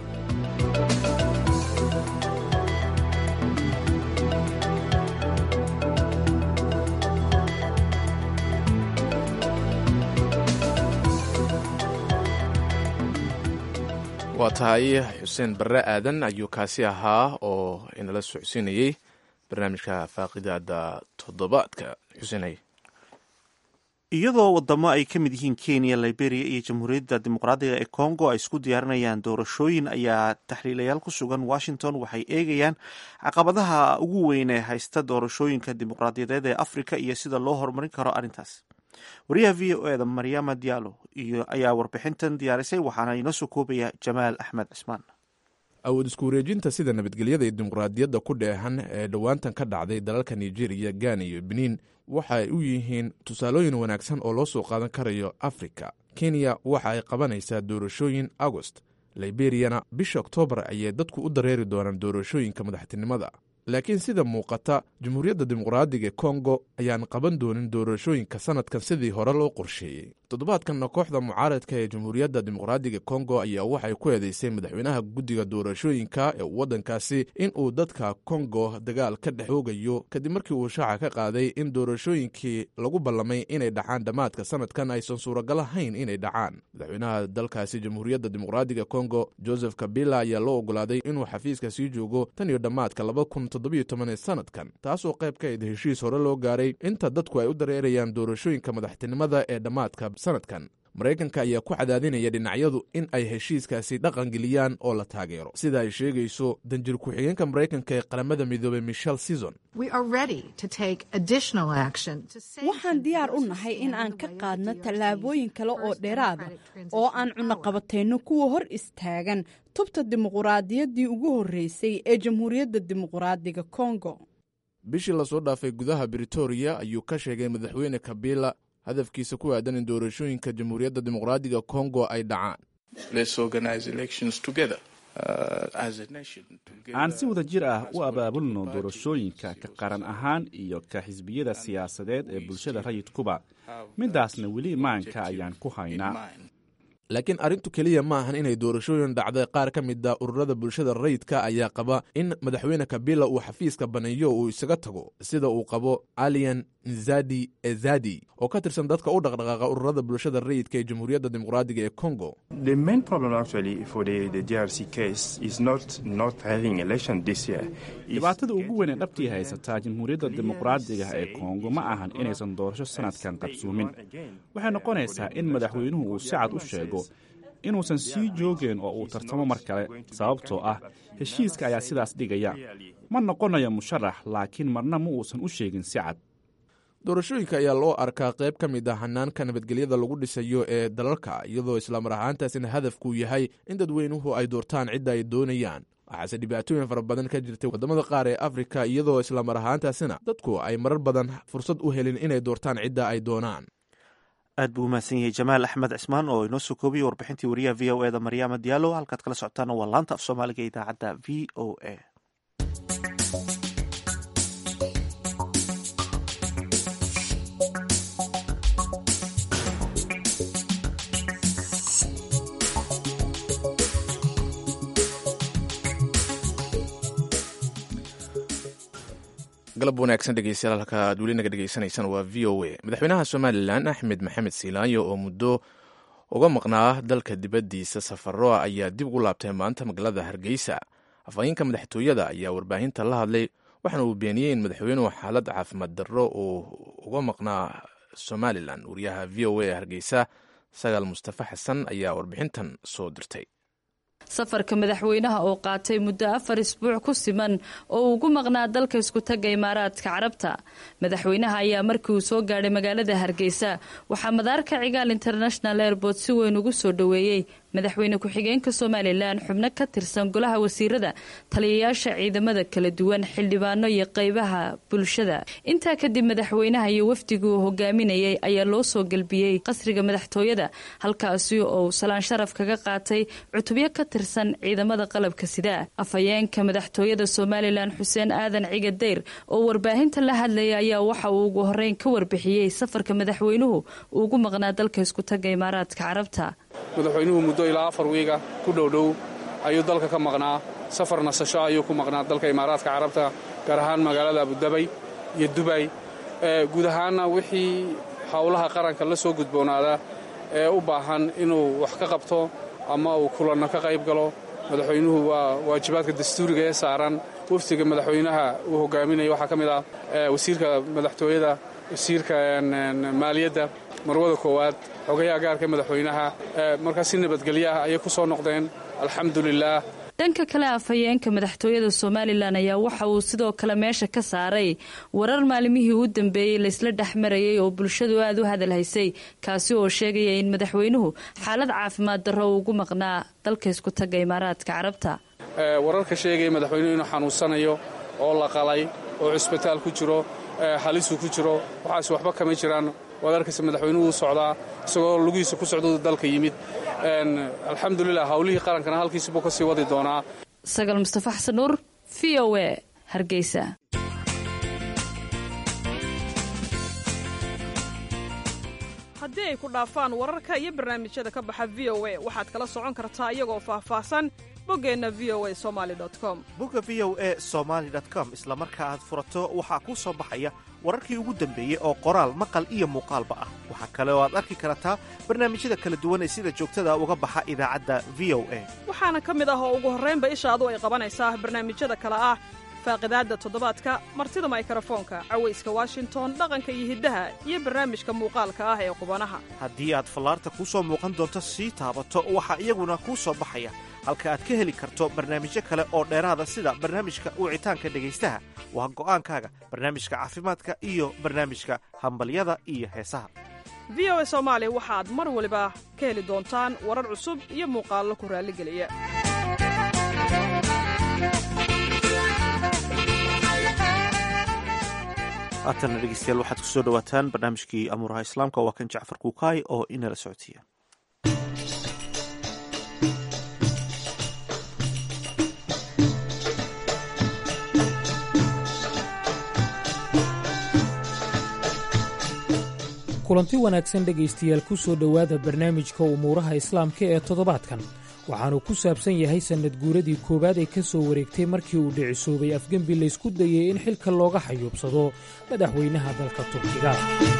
waa tahay xuseen barre aadan ayuu kaasi ahaa oo inala socodsiinayey barnaamijka faaqidaada toddobaadka xusenay iyadoo wadamo ay ka mid yihiin kenya liberia iyo jamhuuriyadda dimuqraadiga ee congo ay isku diyaarinayaan doorashooyin ayaa taxliilayaal ku sugan washington waxay eegayaan caqabadaha ugu weyn ee haysta doorashooyinka dimuqraadiyadeed ee afrika iyo sida loo horumarin karo arrintaas wariyaha v o eda maryama diallo iyo ayaa warbixintan diyaarisay waxaana inoo soo koobaya jamaal axmed cismaan awood isku wareejinta sida nabadgelyada iyo dimuqraadiyadda ku dheehan ee dhowaantan ka dhacday dalalka nigeria gana iyo benin waxa ay u yihiin tusaalooyin wanaagsan oo loo soo qaadan karayo afrika kenya waxa ay qabanaysaa doorashooyin agost liberiyana bisha oktoobar ayay dadku u dareeri doonaan doorashooyinka madaxtinimada laakiin sida muuqata jamhuuriyadda dimuqraadiga ee kongo ayaan qaban doonin doorashooyinka sanadkan sidii hore loo qorsheeyey toddobaadkanna kooxda mucaaradka ee jamhuuriyadda dimuqraadiga kongo ayaa waxay ku eedeysay madaxweynaha guddiga doorashooyinka ee waddankaasi in uu dadka kongo dagaal ka dhex oogayo kadib markii uu shaaca ka qaaday in doorashooyinkii lagu ballamay inay dhacaan dhammaadka sanadkan aysan suuragal ahayn inay dhacaan madaxweynaha dalkaasi jamhuuriyadda dimuqraadiga kongo joseph kabila ayaa loo ogolaaday inuu xafiiska sii joogo tan iyo dhammaadka laba kun toddobiyo toban sanadkan taasoo qayb ka id heshiis hore loo gaaray inta dadku ay u dareerayaan doorashooyinka madaxtinimada ee dhammaadka sanadkan maraykanka ayaa ku cadaadinaya dhinacyadu in ay heshiiskaasi dhaqangeliyaan oo la taageero sida ay sheegayso danjir ku-xigeenka maraykanka ee qaramada midoobey michel season waxaan diyaar u nahay in aan ka qaadno tallaabooyin kale oo dheeraada oo aan cunaqabatayno kuwa hor istaagan tubta dimuquraadiyaddii ugu horreysay ee jamhuuriyadda dimuquraadiga kongo bishii lasoo dhaafay gudaha britoria ayuu ka sheegay madaxweyne kabila hadafkiisa ku aadan in doorashooyinka jamhuuriyadda dimuqraadiga kongo ay dhacaan aan si wada jir ah u abaabulno doorashooyinka ka qaran ahaan iyo ka xisbiyada siyaasadeed ee bulshada rayidkuba midaasna weli imaanka ayaan ku haynaa laakiin arrintu keliya ma ahan inay doorashooyin dhacday qaar ka mid a ururada bulshada rayidka ayaa qaba in madaxweyne kabila uu xafiiska baneeyo uu isaga tago sida uu qabo alian nzadi ezadi oo ka tirsan dadka u dhaqdhaqaaqa ururada bulshada rayidka ee jamhuuriyadda dimuqraadiga ee congo dhibaatada ugu weyn ee dhabtii haysataa jamhuuriyadda dimuqraadiga ee kongo ma ahan inaysan doorasho sanadkan qabsuumin waxay noqonaysaa in madaxweynuhu uu si cad u sheego inuusan sii joogeen oo uu tartamo mar kale sababtoo ah heshiiska ayaa sidaas dhigaya ma noqonayo musharax laakiin marna ma uusan u sheegin si cad doorashooyinka ayaa loo arkaa qayb ka mid ah hanaanka nabadgelyada lagu dhisayo ee dalalka iyadoo islamar ahaantaasina hadafkuu yahay in dadweynuhu ay doortaan cidda ay doonayaan waxaase dhibaatooyin fara badan ka jirtay waddamada qaar ee afrika iyadoo islamar ahaantaasina dadku ay marar badan fursad u helin inay doortaan cidda ay doonaan aad buu umahadsan yahay jamaal axmed cismaan oo inoo soo koobiyey warbixintii wariyaha v o eda maryaama diyaalo halkaad kala socotaana waa laanta af soomaaliga ee idaacadda v o a galab wanaagsan dhegeystayaal halka aad weli naga dhegeysanaysaan waa v o a madaxweynaha somalilan axmed maxamed siilaayo oo muddo uga maqnaa dalka dibaddiisa safaro ayaa dib ugu laabtay maanta magaalada hargeysa afhayeenka madaxtooyada ayaa warbaahinta la hadlay waxaana uu beeniyey in madaxweynuhu xaalad caafimaad darro uu uga maqnaa somalilan wariyaha v o a ee hargeysa sagaal mustafa xasan ayaa warbixintan soo dirtay safarka madaxweynaha oo qaatay muddo afar isbuuc ku siman oo uu ugu maqnaa dalka iskutaga imaaraadka carabta madaxweynaha ayaa markii uu soo gaadhay magaalada hargeysa waxaa madaarka cigaal international airport si weyn ugu soo dhoweeyey madaxweyne ku-xigeenka somalilan xubno ka tirsan golaha wasiirada taliyayaasha ciidamada kala duwan xildhibaano iyo qeybaha bulshada intaa kadib madaxweynaha iyo wafdigii uu hogaaminayay ayaa loo soo gelbiyey qasriga madaxtooyada halkaasi oo salaan sharaf kaga qaatay cutubyo ka tirsan ciidamada qalabka sida afhayeenka madaxtooyada somalilan xuseen aadan ciga dayr oo warbaahinta la hadlaya ayaa waxa uu ugu horeyn ka warbixiyey safarka madaxweynuhu uu ugu maqnaa dalka iskutaga imaaraadka carabta madaxweynuhu muddo ilaa afar wiiga ku dhowdhow ayuu dalka ka maqnaa safar nasasho ayuu ku maqnaa dalka imaaraadka carabta gaar ahaan magaalada abudabay iyo dubay guud ahaanna wixii howlaha qaranka la soo gudboonaada ee u baahan inuu wax ka qabto ama uu kulanno ka qayb galo madaxweynuhu waa waajibaadka dastuuriga ee saaran waftiga madaxweynaha uu hogaaminaya waxaa ka mid ah wasiirka madaxtooyada wasiirka maaliyadda marwada koowaad xogayaha gaarka madaxweynaha markaas si nabadgelyo ah ayay ku soo noqdeen alxamdulilaah dhanka kale afhayeenka madaxtooyada somalilan ayaa waxa uu sidoo kale meesha ka saaray warar maalimihii u dambeeyey laysla dhexmarayay oo bulshadu aad u hadal haysay kaasi oo sheegaya in madaxweynuhu xaalad caafimaad darro uu ugu maqnaa dalka isku taga imaaraadka carabta wararka sheegaya madaxweynuhu inuu xanuunsanayo oo la qalay oo cusbitaal ku jiro halisuu ku jiro waxaas waxba kama jiraan waad arkaysa madaxweynuhu u socdaa isagoo lugihiisa ku socda dalka yimid alxamdulilah howlihii qarankana halkiisabuu ka sii wadi doonaa sagal mustafa xasan nuur v o a hargeysa haddii ay ku dhaafaan wararka iyo barnaamijyada ka baxa v o a waxaad kala socon kartaa iyagoo faahfaahsan boggeenna v o a somali com bogga v o a somaali com isla marka aad furato waxaa kuu soo baxaya wararkii ugu dambeeyey oo qoraal maqal iyo muuqaalba ah waxaa kale oo aad arki kartaa barnaamijyada kala duwan ee sida joogtada uga baxa idaacadda v o a waxaana ka mid ah oo ugu horraynba ishaadu ay qabanaysaa barnaamijyada kale ah faaqidaadda toddobaadka martida maykarafoonka cawayska washington dhaqanka iyo hiddaha iyo barnaamijka muuqaalka ah ee qubanaha haddii aad fallaarta kuu soo muuqan doonto sii taabato waxaa iyaguna kuu soo baxaya halka aad ka heli karto barnaamijyo kale oo dheeraada sida barnaamijka wicitaanka dhegaystaha waa go'aankaaga barnaamijka caafimaadka iyo barnaamijka hambalyada iyo heesaha v o a soomaali waxaad mar waliba ka heli doontaan warar cusub iyo muuqaallo ku raalligeliya haatanna dhegeystayaal waxaad ku soo dhowaataan barnaamijkii amuuraha islaamka waa kan jacfar kuukaay oo inala socodsiiya kulanti wanaagsan dhegaystayaal ku soo dhowaada barnaamijka umuuraha islaamka ee toddobaadkan waxaannu ku saabsan yahay sannad guuradii koowaad ee ka soo wareegtay markii uu dhicisoobay afgembi laysku dayey in xilka looga xayuubsado madaxweynaha dalka turkiga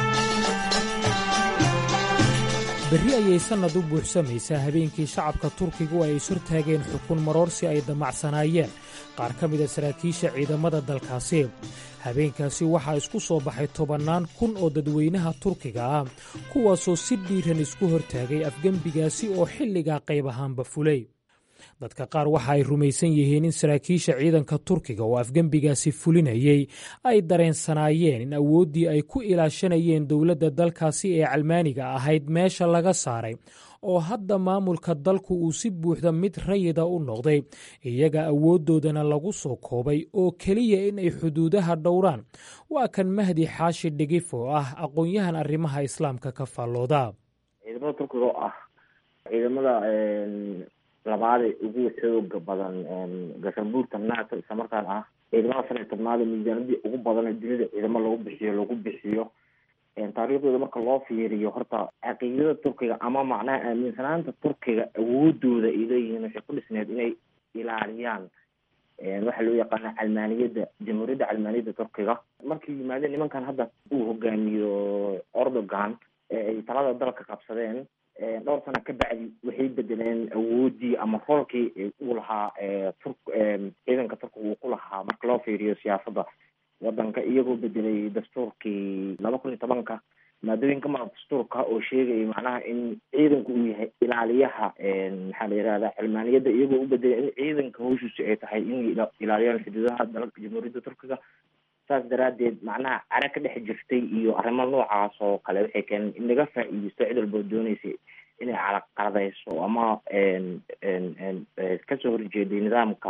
berri ayay sannad u buuxsamaysaa habeenkii shacabka turkigu ay ishortaageen xukun maroorsi ay damacsanaayeen qaar ka mida saraakiisha ciidamada dalkaasi habeenkaasi waxaa isku soo baxay tobannaan kun oo dadweynaha turkiga ah kuwaasoo si dhiiran isku hortaagay afgembigaasi oo xilligaa qayb ahaanba fulay dadka qaar waxa ay rumaysan yihiin in saraakiisha ciidanka turkiga oo afgembigaasi fulinayey ay dareensanaayeen in awooddii ay ku ilaashanayeen dowladda dalkaasi ee calmaaniga ahayd meesha laga saaray oo hadda maamulka dalku uu si buuxda mid rayida u noqday iyaga awooddoodana lagu soo koobay oo keliya in ay xuduudaha dhowraan waa kan mahdi xaashi dhigif oo ah aqoon-yahan arrimaha islaamka ka faallooda ciidamada turkiga oo ah ciidamada labaada ugu xooga badan gasanbuurta nato islamarkaan ah ciidamada shan iyo tobnaad miisaanadii ugu badan dunida ciidamo lagu bixiyo lagu bixiyo taariikhdooda marka loo fiiriyo horta caqiidada turkiga ama macnaha aaminsanaanta turkiga awoodooda ay leeyihiin waxay ku dhisneed inay ilaaliyaan waxaa loo yaqaana calmaaniyadda jamhuuriyadda calmaaniyadda turkiga markii yimaadeen nimankan hadda uu hogaamiyo erdogan ay talada dalka qabsadeen dhowr sana ka bacdi waxay bedeleen awoodii ama roolkii uu lahaa tur ciidanka turkiga uu ku lahaa marka loo fiiriyo siyaasadda wadanka iyagoo bedelay dastuurkii laba kun iyo tobanka maadooyinka maa dastuurka oo sheegaya macnaha in ciidanku uu yahay ilaaliyaha maxaa la yirahda cilmaaniyadda iyagoo u bedelay in ciidanka hawshiisu ay tahay inay ilaaliyaan xuduudaha dalka jamhuuriyadda turkiga saas daraadeed macnaha cara ka dhex jirtay iyo arrimo noocaas oo kale waxay keeneen in laga faa-iideysto cid walboo dooneysa inay calaqaladeyso ama kasoo horjeeday nidaamka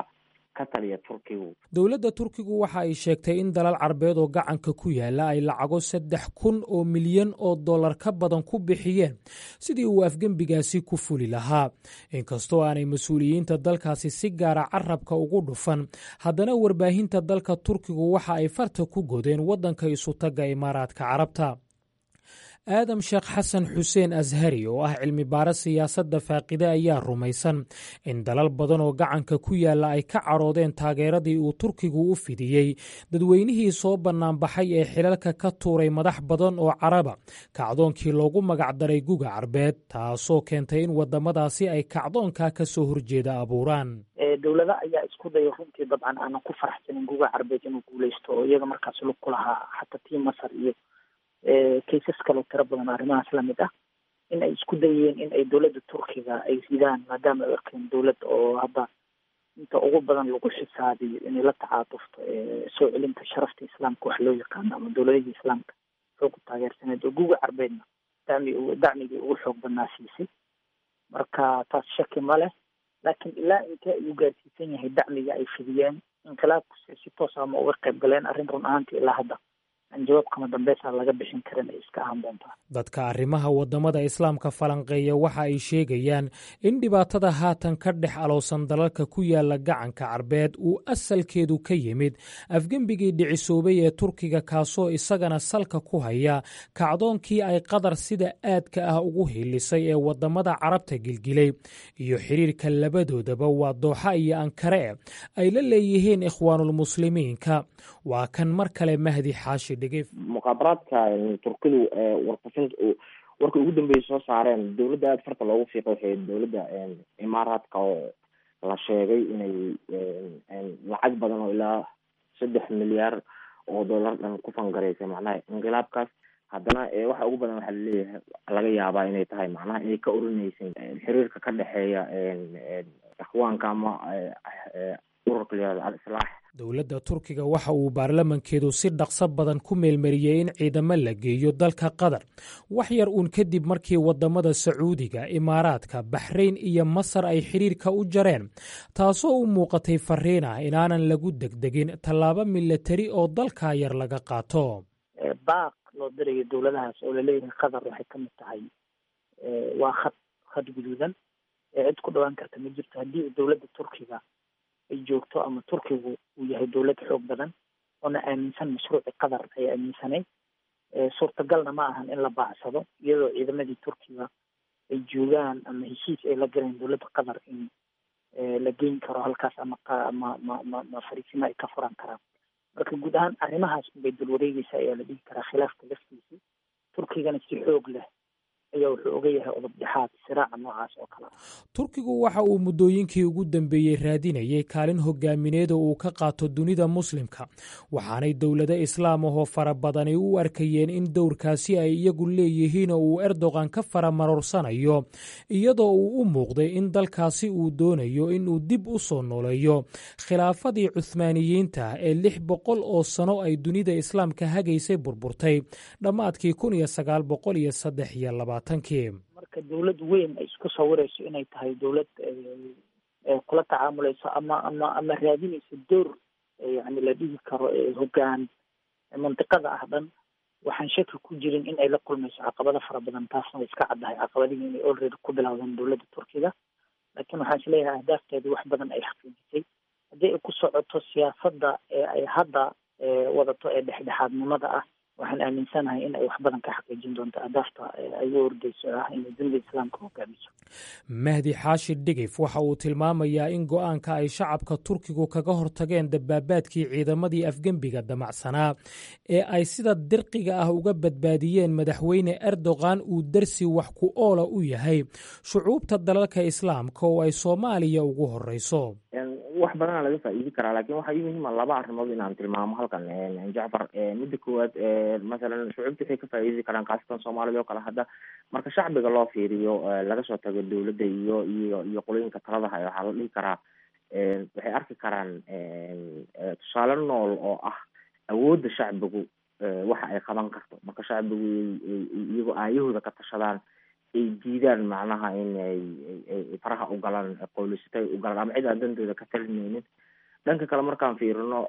dowladda turkigu waxa ay sheegtay in dalal carbeed oo gacanka ku yaala ay lacago saddex kun oo milyan oo dollar ka badan ku bixiyeen sidii uu afgembigaasi ku fuli lahaa inkastoo aanay mas-uuliyiinta dalkaasi si gaara carabka ugu dhufan haddana warbaahinta dalka turkigu waxa ay farta ku godeen waddanka isutagga imaaraadka carabta aadam sheekh xasan xuseen ashari oo ah cilmi baaro siyaasadda faaqide ayaa rumaysan in dalal badan oo gacanka ku yaalla ay ka caroodeen taageeradii uu turkigu u fidiyey dadweynihii soo bannaanbaxay ee xilalka ka tuuray madax badan oo caraba kacdoonkii loogu magacdaray guga carbeed taasoo keentay in waddamadaasi ay kacdoonkaa ka soo horjeeda abuuraan dowlada ayaa isku daya runtii dabcan aanan ku faraxsanin guga carbeed inuu guuleysto oo iyaga markaas lug ku lahaa xataa tii masar iyo kaysas kaloo tiro badan arrimahaas lamid ah in ay isku dayeen in ay dowladda turkiga ay ridaan maadaama ay arkeen dowlad oo hadda inta ugu badan lagu xisaabiyo inay la tacaatufto soo celinta sharafta islaamka wax loo yaqaano ama dowladihii islaamka xoogu taageersaneed oo guga carbeedna dami dacmigii ugu xoog badnaa siisay marka taas shaki ma leh laakiin ilaa intee ayuu gaarsiisan yahay dacmiga ay fidiyeen inqilaabkuse si toos ama uga qayb galeen arrin run ahaantii ilaa hadda jawaab kama dambeysa laga bixin karin ay iska ahaan doontaa dadka arrimaha waddamada islaamka falanqeeya waxa ay sheegayaan in dhibaatada haatan ka dhex aloosan dalalka ku yaala gacanka carbeed uu asalkeedu ka yimid afgembigii dhicisoobay ee turkiga kaasoo isagana salka ku haya kacdoonkii ay qatar sida aadka ah ugu hiilisay ee waddamada carabta gilgilay iyo xiriirka labadoodaba waa dooxa iyo ankare ay la leeyihiin ikhwaanulmuslimiinka waa kan mar kale mahdi xaashi muqaabaraadka turkidu warfafin warka ugu dambeeyay soo saareen dowladda aada farta loogu fiiqa waxay dowladda imaaraadka oo la sheegay inay lacag badan oo ilaa saddex milyaar oo dollar dhan ku fangareysay macnaha inqilaabkaas haddana waxa ugu badan waxaa laleeyahay laga yaabaa inay tahay macnaha inay ka orineysay xiriirka ka dhexeeya ikhwaanka ama ururka layihahdo al-islaax dowladda turkiga waxa uu baarlamankeedu si dhaqso badan ku meelmariyey in ciidamo la geeyo dalka qatar wax yar uun kadib markii waddamada sacuudiga imaaraadka baxrayn iyo masar ay xidhiirka u jareen taasoo u muuqatay fariin ah inaanan lagu degdegin tallaabo milatari oo dalkaa yar laga qaato baaq loo dirayo dowladahaas oo laleeyahay qatar waxay ka mid tahay waa khad khad guduudan ee cid ku dhawaan karta ma jirto haddii dowladda turkiga ay joogto ama turkigu uu yahay dowlad xoog badan oona aaminsan mashruuci qatar ay aaminsanayd suurtagalna ma ahan in la baacsado iyadoo ciidamadii turkiga ay joogaan ama heshiis ay la galeen dowladda qatar in la geyn karo halkaas ama ma ma ma ma fariisimo ay ka furan karaan marka guud ahaan arrimahaas unbay dul wareegeysa ayaa la dhihi karaa khilaafka laftiisii turkigana si xoog leh ayaa wuxuu oga yahay odob dhexaad siraaca noocaas oo kale ah turkigu waxa uu muddooyinkii ugu dambeeyey raadinayay kaalin hogaamineed oo uu ka qaato dunida muslimka waxaanay dowlado islaam ahoo fara badani u arkayeen in dowrkaasi ay iyagu leeyihiin oo uu erdogan ka faramarorsanayo iyadoo uu u muuqday in dalkaasi uu doonayo inuu dib u soo nooleeyo khilaafadii cuhmaaniyiinta ee lix boqol oo sano ay dunida islaamka hagaysay burburtay dhammaadkii kun iyo sagaal boqol iyo saddex iyo laba marka dowlad weyn ay isku sawirayso inay tahay dowlad kula tacaamuleyso ama ama ama raadinayso door yani la dhihi karo hogaan mantiqada ah dhan waxaan shaki ku jirin in ay la kulmayso caqabado fara badan taasna way iska caddahay caqabadihii inay already ku bilowdeen dowladda turkiga laakiin waxaan is leeyahay ahdaafteedu wax badan ay xaqiijisay haddii ay ku socoto siyaasadda ee ay hadda wadato ee dhexdhexaadnimada ah waxaan aaminsanahay in ay wax badan ka xaqiijin doonto ahdaafta ay u ordeyso ah inay dunida islaamka hogaamiso mahdi xaashi dhigif waxa uu tilmaamayaa in go-aanka ay shacabka turkigu kaga hortageen dabaabaadkii ciidamadii afgembiga damacsanaa ee ay sida dirqiga ah uga badbaadiyeen madaxweyne erdogan uu darsi wax ku oola u yahay shucuubta dalalka islaamka oo ay soomaaliya ugu horeyso wax badanaa laga faa'iidi karaa lakin waxaa ii muhiima laba arrimood inaan tilmaamo halkan jacfar midda koowaad masalan shucuubta waxay ka faa'iidi karaan khaasatan soomaalida oo kale hadda marka shacbiga loo fiiriyo laga soo tago dowladda iyo iyo iyo qolooyinka taladaha waxaa la dhihi karaa waxay arki karaan tusaale nool oo ah awoodda shacbigu waxa ay qaban karto marka shacbigu iyagoo aayahooda ka tashadaan ay diidaan macnaha in ay faraha u galaan qoolisatay u galaan ama cid aan dantooda ka talinaynin dhanka kale markaan fiirino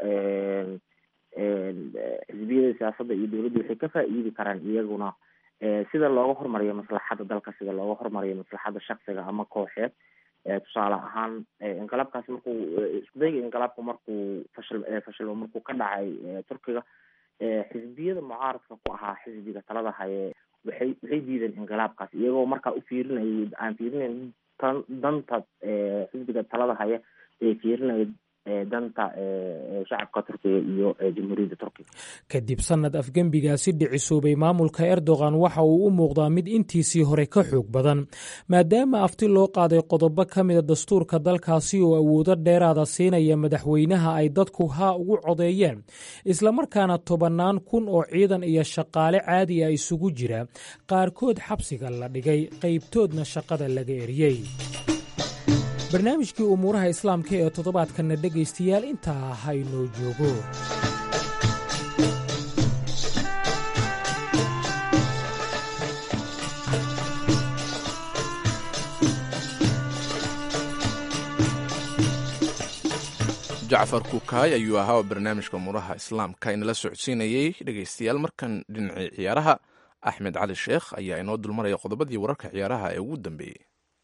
xisbiyada siyaasadda iyo dowladda waxay ka faa'iidi karaan iyaguna sida looga hormariyo maslaxadda dalka sida looga hormariyo maslaxadda shaksiga ama kooxeed tusaale ahaan inqilaabkaasi markuu iskudayga inqilaabka markuu fashil fashilmo markuu ka dhacay turkiga xisbiyada mucaaradka ku ahaa xisbiga talada haye waxay waxay diideen inqilaabkaas iyagoo markaa u fiirinayay aan fiirinayn tan danta xisbiga talada haya ee fiirinaya danta shacabka turkiga iyo jamhuuriyadda turkiga kadib sanad afgembigaasi dhicisoobay maamulka erdogan waxa uu u muuqdaa mid intiisii hore ka xoog badan maadaama afti loo qaaday qodobo ka mida dastuurka dalkaasi oo awoodo dheeraada siinaya madaxweynaha ay dadku haa ugu codeeyeen islamarkaana tobannaan kun oo ciidan iyo shaqaale caadi ah isugu jira qaarkood xabsiga la dhigay qaybtoodna shaqada laga eriyey barnaamijkii umuuraha islaamka ee toddobaadkanna dhegaystayaal intaa ha inoo joogo jacfar kukaay ayuu ahaa oo barnaamijka umuuraha islaamka inala socodsiinayey dhegaystayaal markan dhinacii ciyaaraha axmed cali sheekh ayaa inoo dulmaraya qodobadii wararka ciyaaraha ee ugu dambeeyey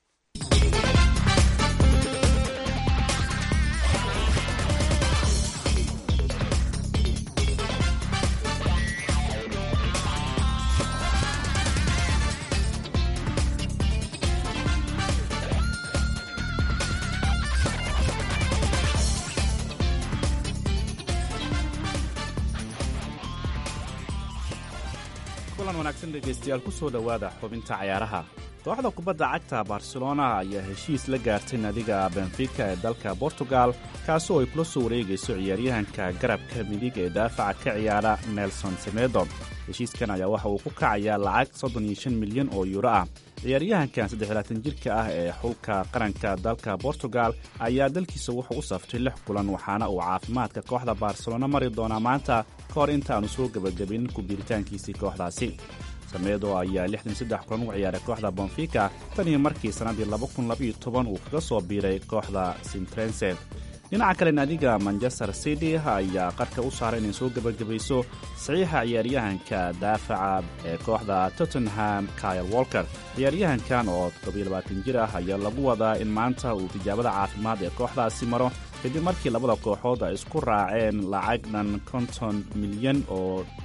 kulan wanaagsan dhegaystayaal ku soo dhowaada xubinta cayaaraha kooxda kubadda cagta barcelona ayaa heshiis la gaartay nadiga benfica ee dalka portugal kaasoo ay kula soo wareegayso ciyaaryahanka garabka midig ee daafaca ka ciyaara nelson semedo heshiiskan ayaa waxa uu ku kacayaa lacag soddon iyo shan milyan oo yuuro ah ciyaaryahankan saddexlaatan jirka ah ee xulka qaranka dalka portugal ayaa dalkiisa wuxuu u saftay lix kulan waxaana uu caafimaadka kooxda barcelona mari doonaa maanta ka hor intaanu soo gebagabin ku biiritaankiisii kooxdaasi sameedo ayaa lixdan saddex kulan u ciyaaray kooxda bonfica tan iyo markii sannaddii laba kun labaiyo toban uu kaga soo biiray kooxda sintrense dhinaca kale naadiga manchester city ayaa qarka u saaray inay soo gebagabayso saxiixa ciyaaryahanka daafaca ee kooxda tottenham kyle walker ciyaaryahankan oo toddobiyo jir ah ayaa lagu wadaa in maanta uu tijaabada caafimaad ee kooxdaasi maro kadib markii labada kooxood ay isku raaceen lacag dhan konton milyan oo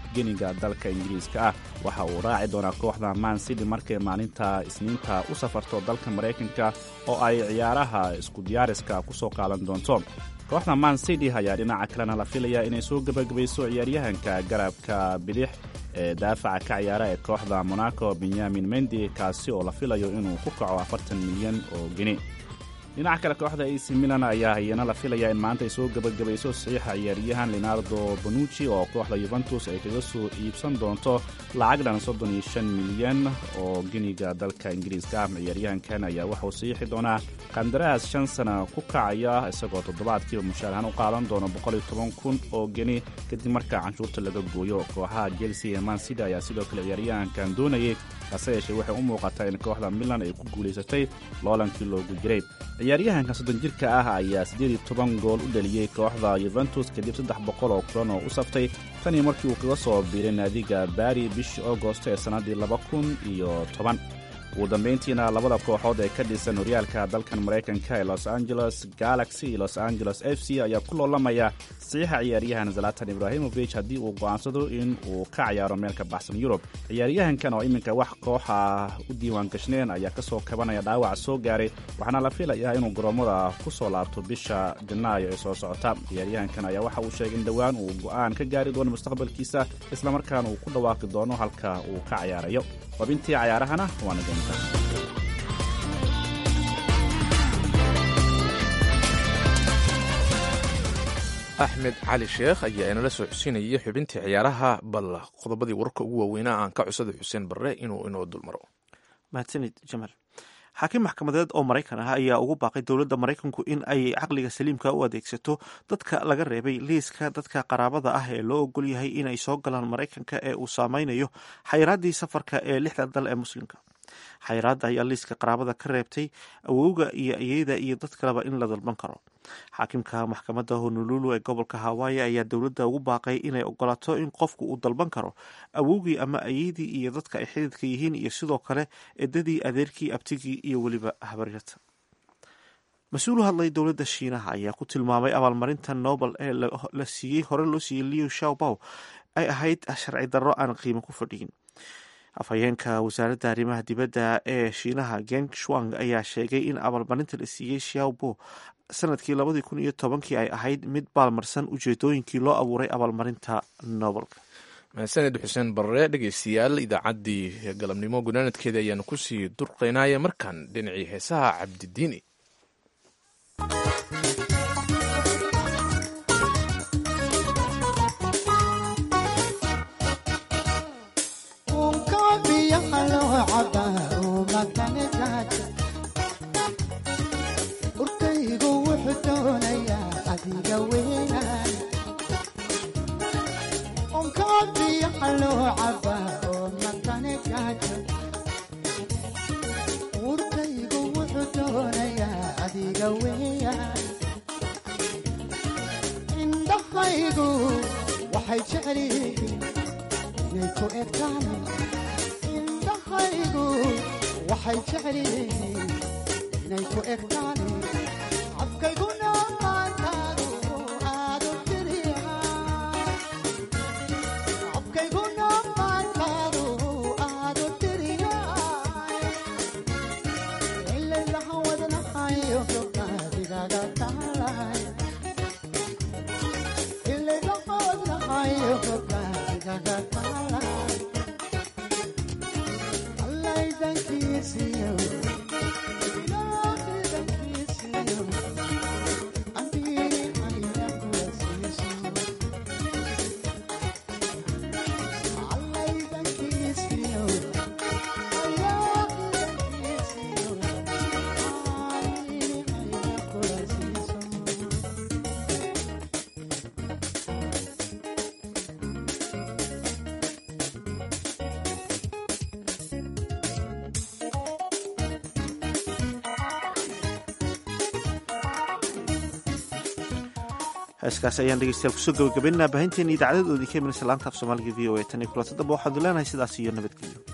geniga dalka ingiriiska ah waxa uu raaci doonaa kooxda man city markay maalinta isniinta u safarto dalka maraykanka oo ay ciyaaraha isku diyaariska ku soo qaadan doonto kooxda man city ayaa dhinaca kalena la filaya inay soo gebagabayso ciyaaryahanka garabka bidix ee daafaca ka ciyaara ee kooxda monaco benyamin mendi kaasi oo la filayo inuu ku kaco afartan milyan oo geni dhinaca kale kooxda ac milan ayaa iyana la filaya in maanta ay soo gebagabayso saxiixa ciyaaryahan leonardo bonucci oo kooxda yuventus ay kaga soo iibsan doonto lacag dhan soddon iyo shan milyan oo geniga dalka ingiriiska ah ciyaaryahankan ayaa waxauu saxiixi doonaa qandaraas shan sana ku kacaya isagoo toddobaadkiiba mushaarahaan u qaadan doono boqol iyo toban kun oo geni kadib markaa canshuurta laga gooyo kooxaha chelsea ee mansida ayaa sidoo kale ciyaaryahankan doonayay hase yeeshee waxay u muuqataa in kooxda milan ay ku guulaysatay loolankii loogu jiray ciyaaryahanka soddon jirka ah ayaa siddeed iyo toban gool u dhaliyey kooxda yuventus kadib saddex boqol oo kulan oo u saftay tan iyo markii uu kaga soo biiray naadiga bari bishii augost ee sannaddii laba kun iyo toban ugu dambayntiina labada kooxood ee ka dhisan horyaalka dalkan maraykanka ee los angeles galaxy iyo los angeles f c ayaa ku loolamaya saxiixa ciyaaryahan zalatan ibrahimovic haddii uu go'aansado in uu ka ciyaaro meel ka baxsan yurub ciyaaryahankan oo iminka wax kooxa u diiwaan gashneen ayaa ka soo kabanaya dhaawac soo gaaray waxaana la filayaa inuu goroommada ku soo laabto bisha janaayo ee soo socota ciyaaryahankan ayaa waxa uu sheegay in dhowaan uu go'aan ka gaari doono mustaqbalkiisa islamarkaana uu ku dhawaaqi doono halka uu ka ciyaarayo xubintii cayaarahana waana doonta axmed cali sheekh ayaa inala soo xusinayay xubintii ciyaaraha bal qodobadii wararka ugu waaweynaa aan ka cusada xuseen barre inuu inoo dulmaro mahadsanid jamaal xaakim maxkamadeed oo maraykan ah ayaa ugu baaqay dowladda maraykanku in ay caqliga saliimka u adeegsato dadka laga reebay liiska dadka qaraabada ah ee loo ogol yahay inay soo galaan maraykanka ee uu saameynayo xayiraaddii safarka ee lixda dal ee muslimka xayiraadda ayaa liiska qaraabada ka reebtay awowga iyo iyada iyo dad kaleba in la dalban karo xaakimka maxkamadda honolulu ee gobolka hawaayi ayaa dowladda ugu baaqay inay ogolaato in qofku uu dalban karo awowgii ama ayadii iyo dadka ay xididka yihiin iyo sidoo kale edadii adeerkii abtigii iyo weliba habaryarta mas-uul u hadlay dowladda shiinaha ayaa ku tilmaamay abaalmarinta nobel ee la siiyey hore loo siiyey liu shaobow ay ahayd sharci darro aan qiimo ku fadhiyin afhayeenka wasaaradda arrimaha dibadda ee shiinaha geng shuang ayaa sheegay in abaalmarinta la siiyey shaobo sanadkii labadii kun iyo tobankii ay ahayd mid baalmarsan ujeedooyinkii loo abuuray abaalmarinta nobelka mahadsaned xuseen barre dhegeystayaal idaacaddii galabnimo gunaanadkeeda ayaanu kusii durqaynaya markan dhinacii heesaha cabdidiini urkaygu wuxuu doonayaa adiga weynaan onkaa biyaha loo cabaa oo makane gaajo urkaygu wuxuu doonayaa adiga weeyaan indhahaygu waxay jecelihiin inay ku egtaan indhahaygu waxay jecelihiin inay ku egtaan afkayguna maantaadu aadu tiriyaa afkayguna maantaadu aadu tiriyaa ilaylaha wadnahayo gabdhaadigaga taalay ilaylaha wadnahayo gabdhaadigaga taalay allaydankiisiyo heeskaasi ayaan dhegeystayaal kusoo gabagabaynaa baahinteena idaacadoodii ka imanaysa laanta af soomaaliga v o a tan iyo kulanta dambe waxaanu leenahay sidaas iyo nabadgelyo